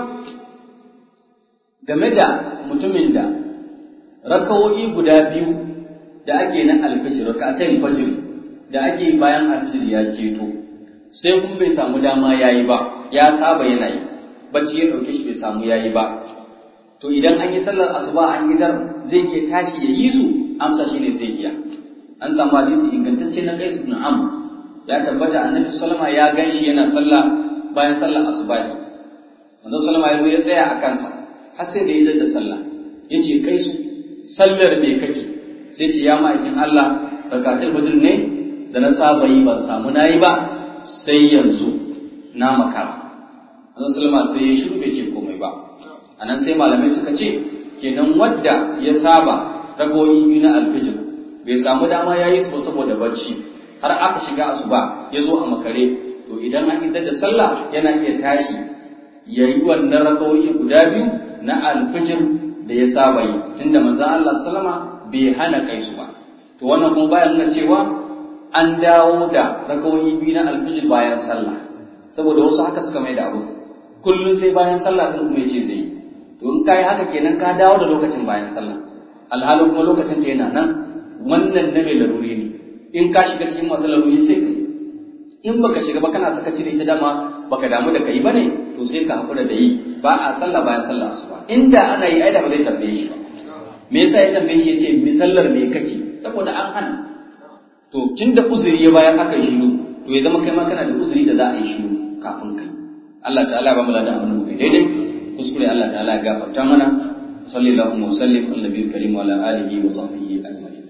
game da mutumin da rakawoyi guda biyu da ake na alfajir raka'atai fajr da ake bayan alfajir ya keto sai kuma bai samu dama yayi ba ya saba yana yi bacci ya dauke shi bai samu yayi ba to idan an yi sallar asuba an idar zai iya tashi ya yi su amsa shine zai iya an samu hadisi ingantacce na Qais ibn Amr ya tabbata annabi sallama ya ganshi yana sallah bayan sallar asuba ne manzo sallama ya zo ya tsaya a kansa har sai da ya da sallah yace Qais sallar me kake sai ce ya ma'aikin Allah rakatul fajr ne da na saba yi ban samu nayi ba sai yanzu na makara manzo sallama sai ya shiru bai ce komai ba anan sai malamai suka ce kenan wadda ya saba ragoyi biyu na alfijir bai samu dama ya yi su saboda barci har aka shiga asuba ya zo a makare to idan an idar da sallah yana iya tashi ya yi wannan ragoyi guda biyu na alfijir da ya saba yi tunda manzo Allah sallama bai hana kai su ba to wannan kuma bayan nuna cewa an dawo da ragoyi biyu na alfijir bayan sallah saboda wasu haka suka mai da abu kullum sai bayan sallah din kuma yace zai yi to in kai haka kenan ka dawo da lokacin bayan sallah alhalin kuma lokacin ta yana nan wannan na mai laruri ne in ka shiga cikin masu laruri sai kai in baka shiga ba kana saka da ita dama baka damu da kai bane to sai ka hakura da yi ba a sallah bayan sallah asuba inda ana yi ai da ba zai tambaye shi ba me yasa ya tambaye shi yace mi sallar me kake saboda an hana to tunda uzuri ya bayan aka yi shiru to ya zama kai ma kana da uzuri da za a yi shiru kafin kai Allah ta'ala ba mu da abin mu daidai kuskure Allah ta'ala ya gafarta mana صلى الله وسلم على النبي الكريم وعلى آله وصحبه أجمعين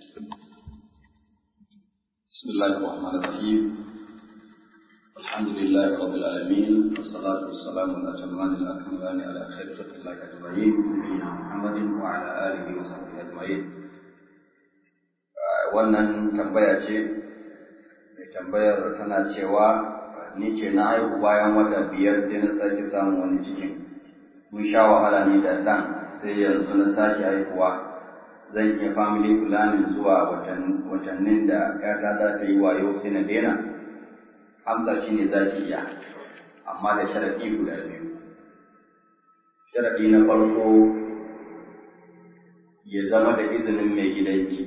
بسم الله الرحمن الرحيم الحمد لله رب العالمين والصلاة والسلام على الأتمان الأكملان على خير خلق الله أجمعين نبينا محمد وعلى آله وصحبه أجمعين wannan tambaya ce mai tambayar tana cewa ni ce na haihu bayan wata biyar sai na sake samun wani cikin mun sha wahala ni da ɗan sai yanzu na sake haihuwa zan iya family planning zuwa watannin da ƴata za ta yi wayo sai na daina amsa shine za ki iya amma da sharaɗi guda biyu sharaɗi na farko ya zama da izinin mai gidanki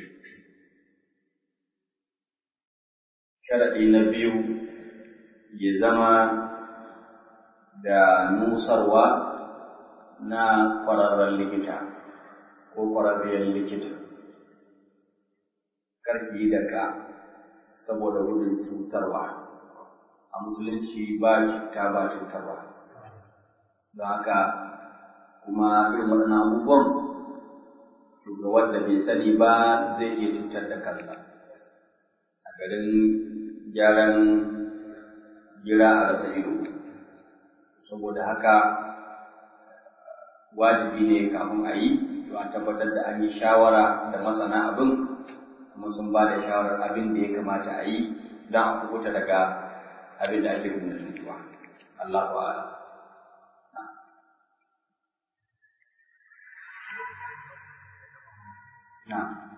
sharaɗi na biyu ya zama da nusarwa na ƙwararren likita ko ƙwararriyar likita karki da ka saboda gudun cutarwa a musulunci ba cuta ba cutarwa don haka kuma irin waɗannan abubuwan ga wanda bai sani ba zai iya cutar da kansa a garin gyaran gira a rasa ido saboda haka wajibi ne kafin a yi to a tabbatar da an yi shawara da masana abin kuma sun ba da shawarar abin da ya kamata a yi don a kubuta daga abin da ake gudun cutuwa Allah ba'ala na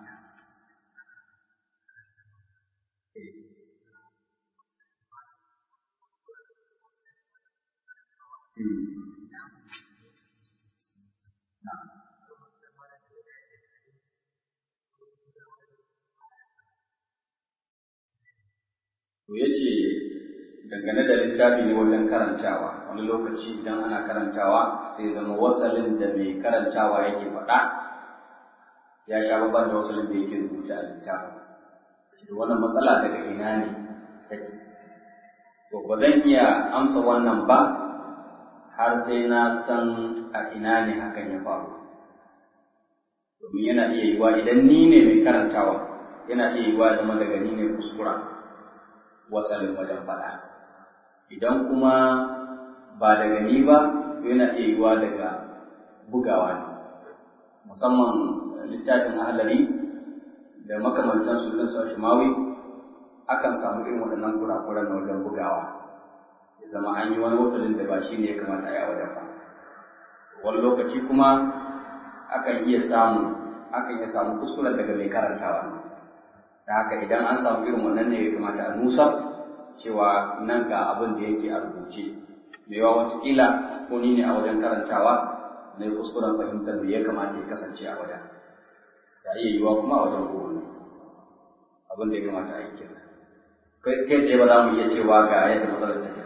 To ya ce dangane da littafi ne wajen karantawa wani lokaci idan ana karantawa sai zama wasalin da mai karantawa yake faɗa ya sha babban da wasalin da yake rubuta a littafin. To wannan matsala daga ina ne take? To ba zan iya amsa wannan ba har sai na san a ina ne hakan ya faru. Domin yana iya yiwa idan ni ne mai karantawa yana iya yiwa zama daga ni ne kuskura wasalin wajen faɗa. Idan kuma ba daga ni ba yana iya yiwa daga bugawa ne. Musamman littafin ahalari da makamantan su irin su shimawi akan samu irin waɗannan kurakuran na wajen bugawa. ya zama an yi wani wasalin da ba shi ne ya kamata a yi a wajen ba wani lokaci kuma akan iya samu akan iya samu kuskuren daga mai karantawa da haka idan an samu irin wannan ne ya kamata a nusa cewa nan ga abin da yake a rubuce mai yawa watakila ko ni ne a wajen karantawa na yi kuskuren fahimtar me ya kamata ya kasance a wajen da iya yiwa kuma a wajen kowane abin da ya kamata a yi kenan kai tsaye ba za mu iya cewa ga yadda matsalar take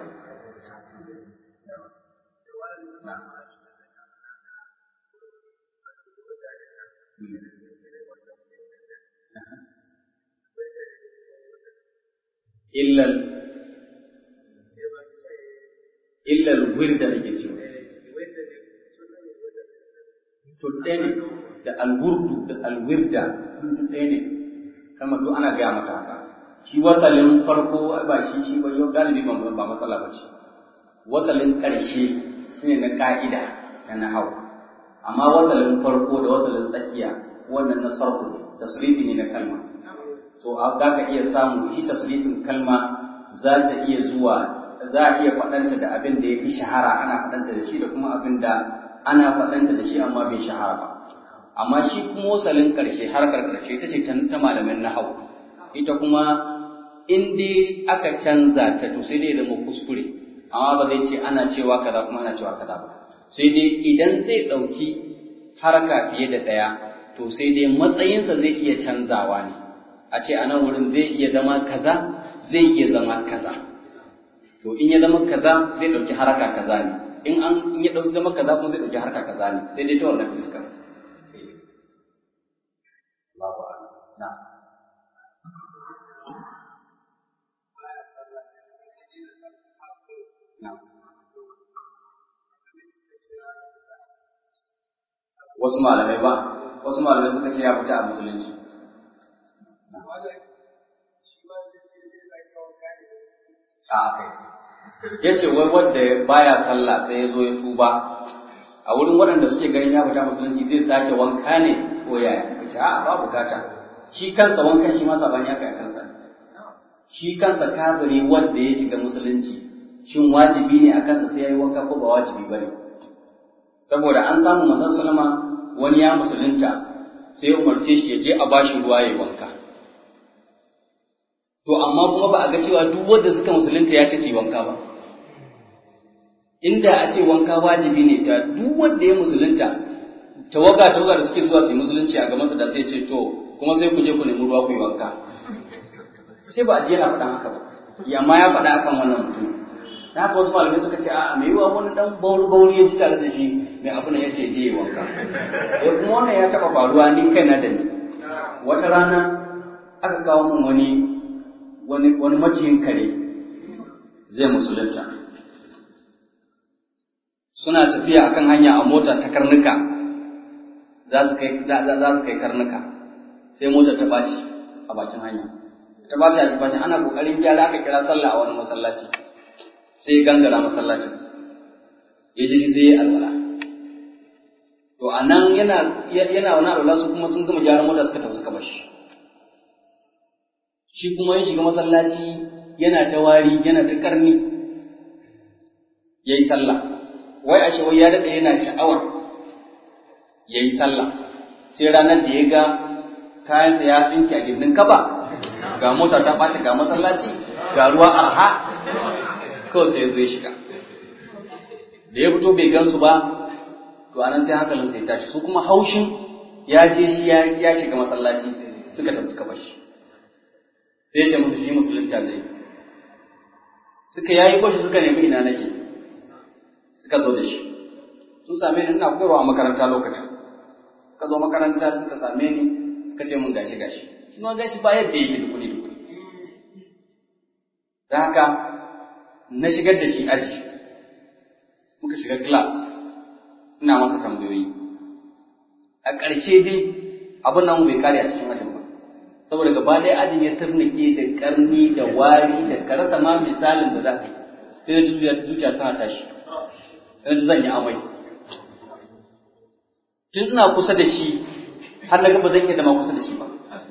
illal illal wirda ake cewa to ɗaya ne da alwurdu da alwirda duk ɗaya ne kama duk ana gaya mata haka shi wasalin farko ba shi shi ba yau galibi ba ba matsala ba ce wasalin ƙarshe shine na ƙa'ida na nahau amma wasalin farko da wasalin tsakiya wannan na sarku ne tasrifi ne na kalma to za ka iya samu shi tasrifin kalma za ta iya zuwa za a iya faɗanta da abin da ya fi shahara ana faɗanta da shi da kuma abin da ana faɗanta da shi amma bai shahara ba amma shi kuma wasalin ƙarshe harkar ƙarshe ita ce ta malamin nahau ita kuma in dai aka canza ta to sai dai zama kuskure amma ba zai ce ana cewa kaza kuma ana cewa kaza ba sai dai idan zai ɗauki haraka fiye da ɗaya to sai dai matsayinsa zai iya canzawa ne a ce a nan wurin zai iya zama kaza zai iya zama kaza to in ya zama kaza zai ɗauki haraka kaza ne in an in ya ɗauki zama kaza kuma zai ɗauki haraka kaza ne sai dai ta wannan fiskar Allahu a'lam na na wasu malamai ba wasu malamai suka ce ya fita a musulunci a kai ya ce wai wanda baya sallah sai ya zo ya tuba a wurin waɗanda suke ganin ya fita musulunci zai sake wanka ne ko yaya ka ce a ba bukata shi kansa wankan shi ma sabani ya kai kansa shi kansa kafiri wanda ya shiga musulunci shin wajibi ne a kansa sai ya yi wanka ko ba wajibi ba ne saboda an samu manzon salama wani ya musulunta sai ya umarce shi ya je a bashi ruwa ya yi wanka to amma kuma ba a ga cewa duk wanda suka musulunta ya ce su yi wanka ba inda a ce wanka wajibi ne ta duk wanda ya musulunta tawaga tawaga da suke zuwa su yi musulunci a gabansa da sai ce to kuma sai ku je ku nemi ruwa ku yi wanka sai ba a je yana faɗan haka ba amma ya faɗa akan wannan mutum da haka wasu malamai suka ce a mai yiwa wani dan bauri bauri ya ji tare da shi mai abu ya ce je yi wanka eh kuma wannan ya taɓa faruwa ni kaina da ni wata rana aka kawo min wani wani wani maciyin kare zai musulunta suna tafiya akan hanya a mota ta karnuka za su kai za su kai karnuka sai motar ta ɓaci a bakin hanya ta ɓaci a bakin ana kokarin gyara aka kira sallah a wani masallaci sai ya gangara masallacin ya ji sai ya alwala to a nan yana yana wani alwala su kuma sun gama gyaran mota suka tafi suka bashi shi kuma ya shiga masallaci yana ta wari yana ta karni ya yi sallah wai ashe wai ya daɗe yana sha'awar ya yi sallah sai ranar da ya ga kayansa ya tsinke a gindin kaba ga mota ta ɓace ga masallaci ga ruwa arha kawai sai ya zo ya shiga da ya fito bai gansu ba to anan sai hankalin sai tashi su kuma haushin ya je shi ya shiga masallaci suka tafi suka bashi sai ya ce musu shi musulunta zai suka yayi bashi suka nemi ina nake suka zo da shi sun same ni ina koyarwa a makaranta lokacin suka zo makaranta suka same ni suka ce mun gashi gashi kuma gashi ba yadda yake da kuɗi da kuɗi da haka na shigar da shi aji muka shiga class ina masa tambayoyi a ƙarshe dai abin nan bai kare a cikin ajin ba saboda gaba ɗaya ajin ya turnake da ƙarni da wari da karasa ma misalin da za ka yi sai da zuciya tana tashi sai da zan yi amai tun ina kusa da shi har na ga ba zan iya zama kusa da shi ba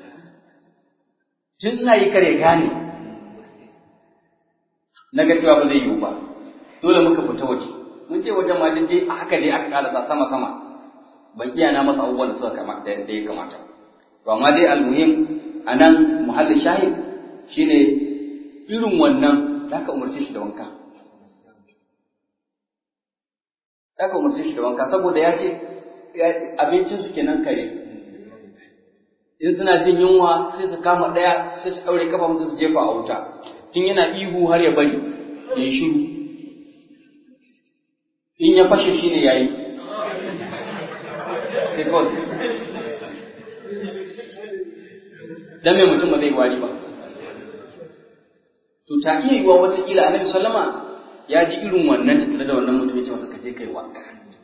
tun ina yi kare gane na ga cewa ba zai yiwu ba dole muka fita waje mun ce wajen ma dai a haka dai aka karasa sama sama ban iya na masa abubuwan da suka kama da ya kamata to amma dai almuhim anan muhallin shahid shine irin wannan da ka umarce shi da wanka da ka umarce shi da wanka saboda ya ce abincin su kenan kare in suna jin yunwa sai su kama ɗaya sai su ɗaure kafa musu su jefa a wuta tun yana ihu har ya bari ya yi shiru in ya fashe shi ne ya yi sai kawai dan mai mutum ba zai wari ba to ta iya yiwuwa watakila annabi sallama ya ji irin wannan tattare da wannan mutum ya ce masa ka je kai wanka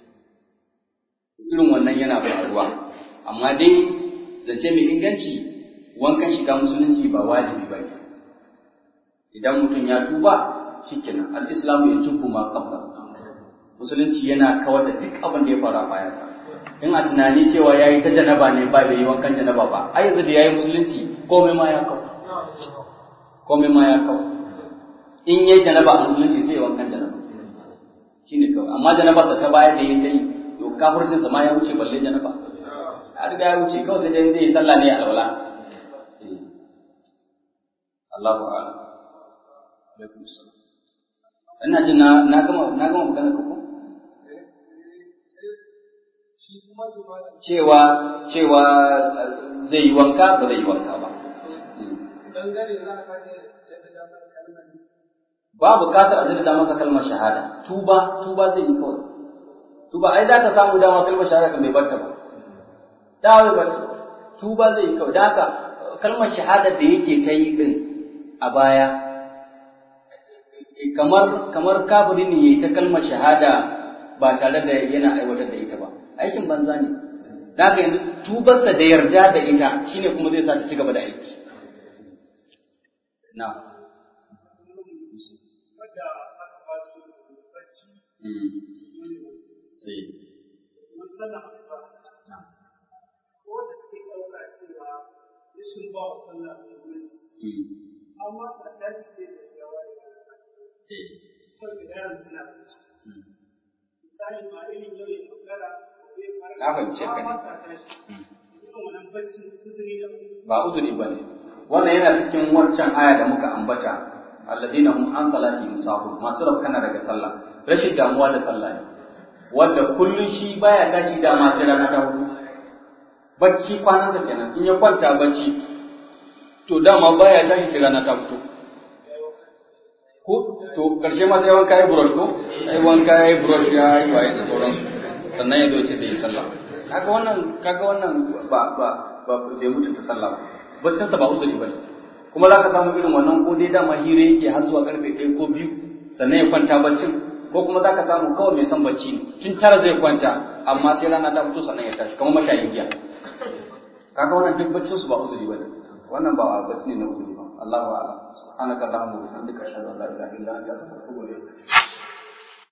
irin wannan yana faruwa amma dai zance mai inganci wankan shiga musulunci ba wajibi ba ne idan mutum ya tuba shikenan al-islamu ya tubu ma qabla musulunci yana kawar da duk abin da ya faru a bayansa in a tunani cewa yayi ta janaba ne ba bai yi wankan janaba ba ai yanzu da yayi musulunci komai ma ya kawo komai ma ya kawo in yayi janaba a musulunci sai ya wankan janaba shine kawai amma janaba sa ta baya da yayi ta yi to kafircin sa ma ya wuce balle janaba a riga ya wuce kawai sai dai zai yi sallah ne alwala Allahu a'lam alaikum salam ina jin na na gama na gama magana ka ko cewa cewa zai yi wanka ba zai yi wanka ba ba bukatar a da maka kalmar shahada tuba tuba zai yi kawai tuba ai da ka samu dama kalmar shahada kan bai barta ba da bai barta tuba zai yi kawai da haka kalmar shahada da yake ta yi din a baya kamar kamar kafiri ne yayi ta kalmar shahada ba tare da yana aiwatar da ita ba aikin banza ne da haka yanzu tubarsa da yarda da ita shine kuma zai sa ta ci gaba da aiki na amma ka tashi sai da yawa da yaran suna misali ma irin yau ya magana Na fahimce ka ne. ba uzuri ba ne wannan yana cikin wancan aya da muka ambata alladina hum an salati musahun masu rafkana daga sallah rashin damuwa da sallah ne wanda kullun shi baya tashi da ma sai rana ta hudu bacci kwanansa kenan in ya kwanta bacci to dama baya tashi sai rana ta fito ko to karshe ma sai wanka yi brush ko sai wanka yi brush ya yi waye da sauransu sannan ya zo ce da yi sallah kaga wannan kaga wannan ba ba ba bai mutunta sallah ba baccin sa ba uzuri bane kuma zaka samu irin wannan ko dai dama hira yake har zuwa karfe 1 ko 2 sannan ya kwanta baccin ko kuma zaka samu kawai mai son bacci ne tun tara zai kwanta amma sai rana ta fito sannan ya tashi kamar mashayin giya kaga wannan duk baccin su ba uzuri bane wannan ba bacci ne na uzuri ba Allahu a'lam subhanaka allahumma wa bihamdika ashhadu an la ilaha illa anta astaghfiruka wa atubu ilayk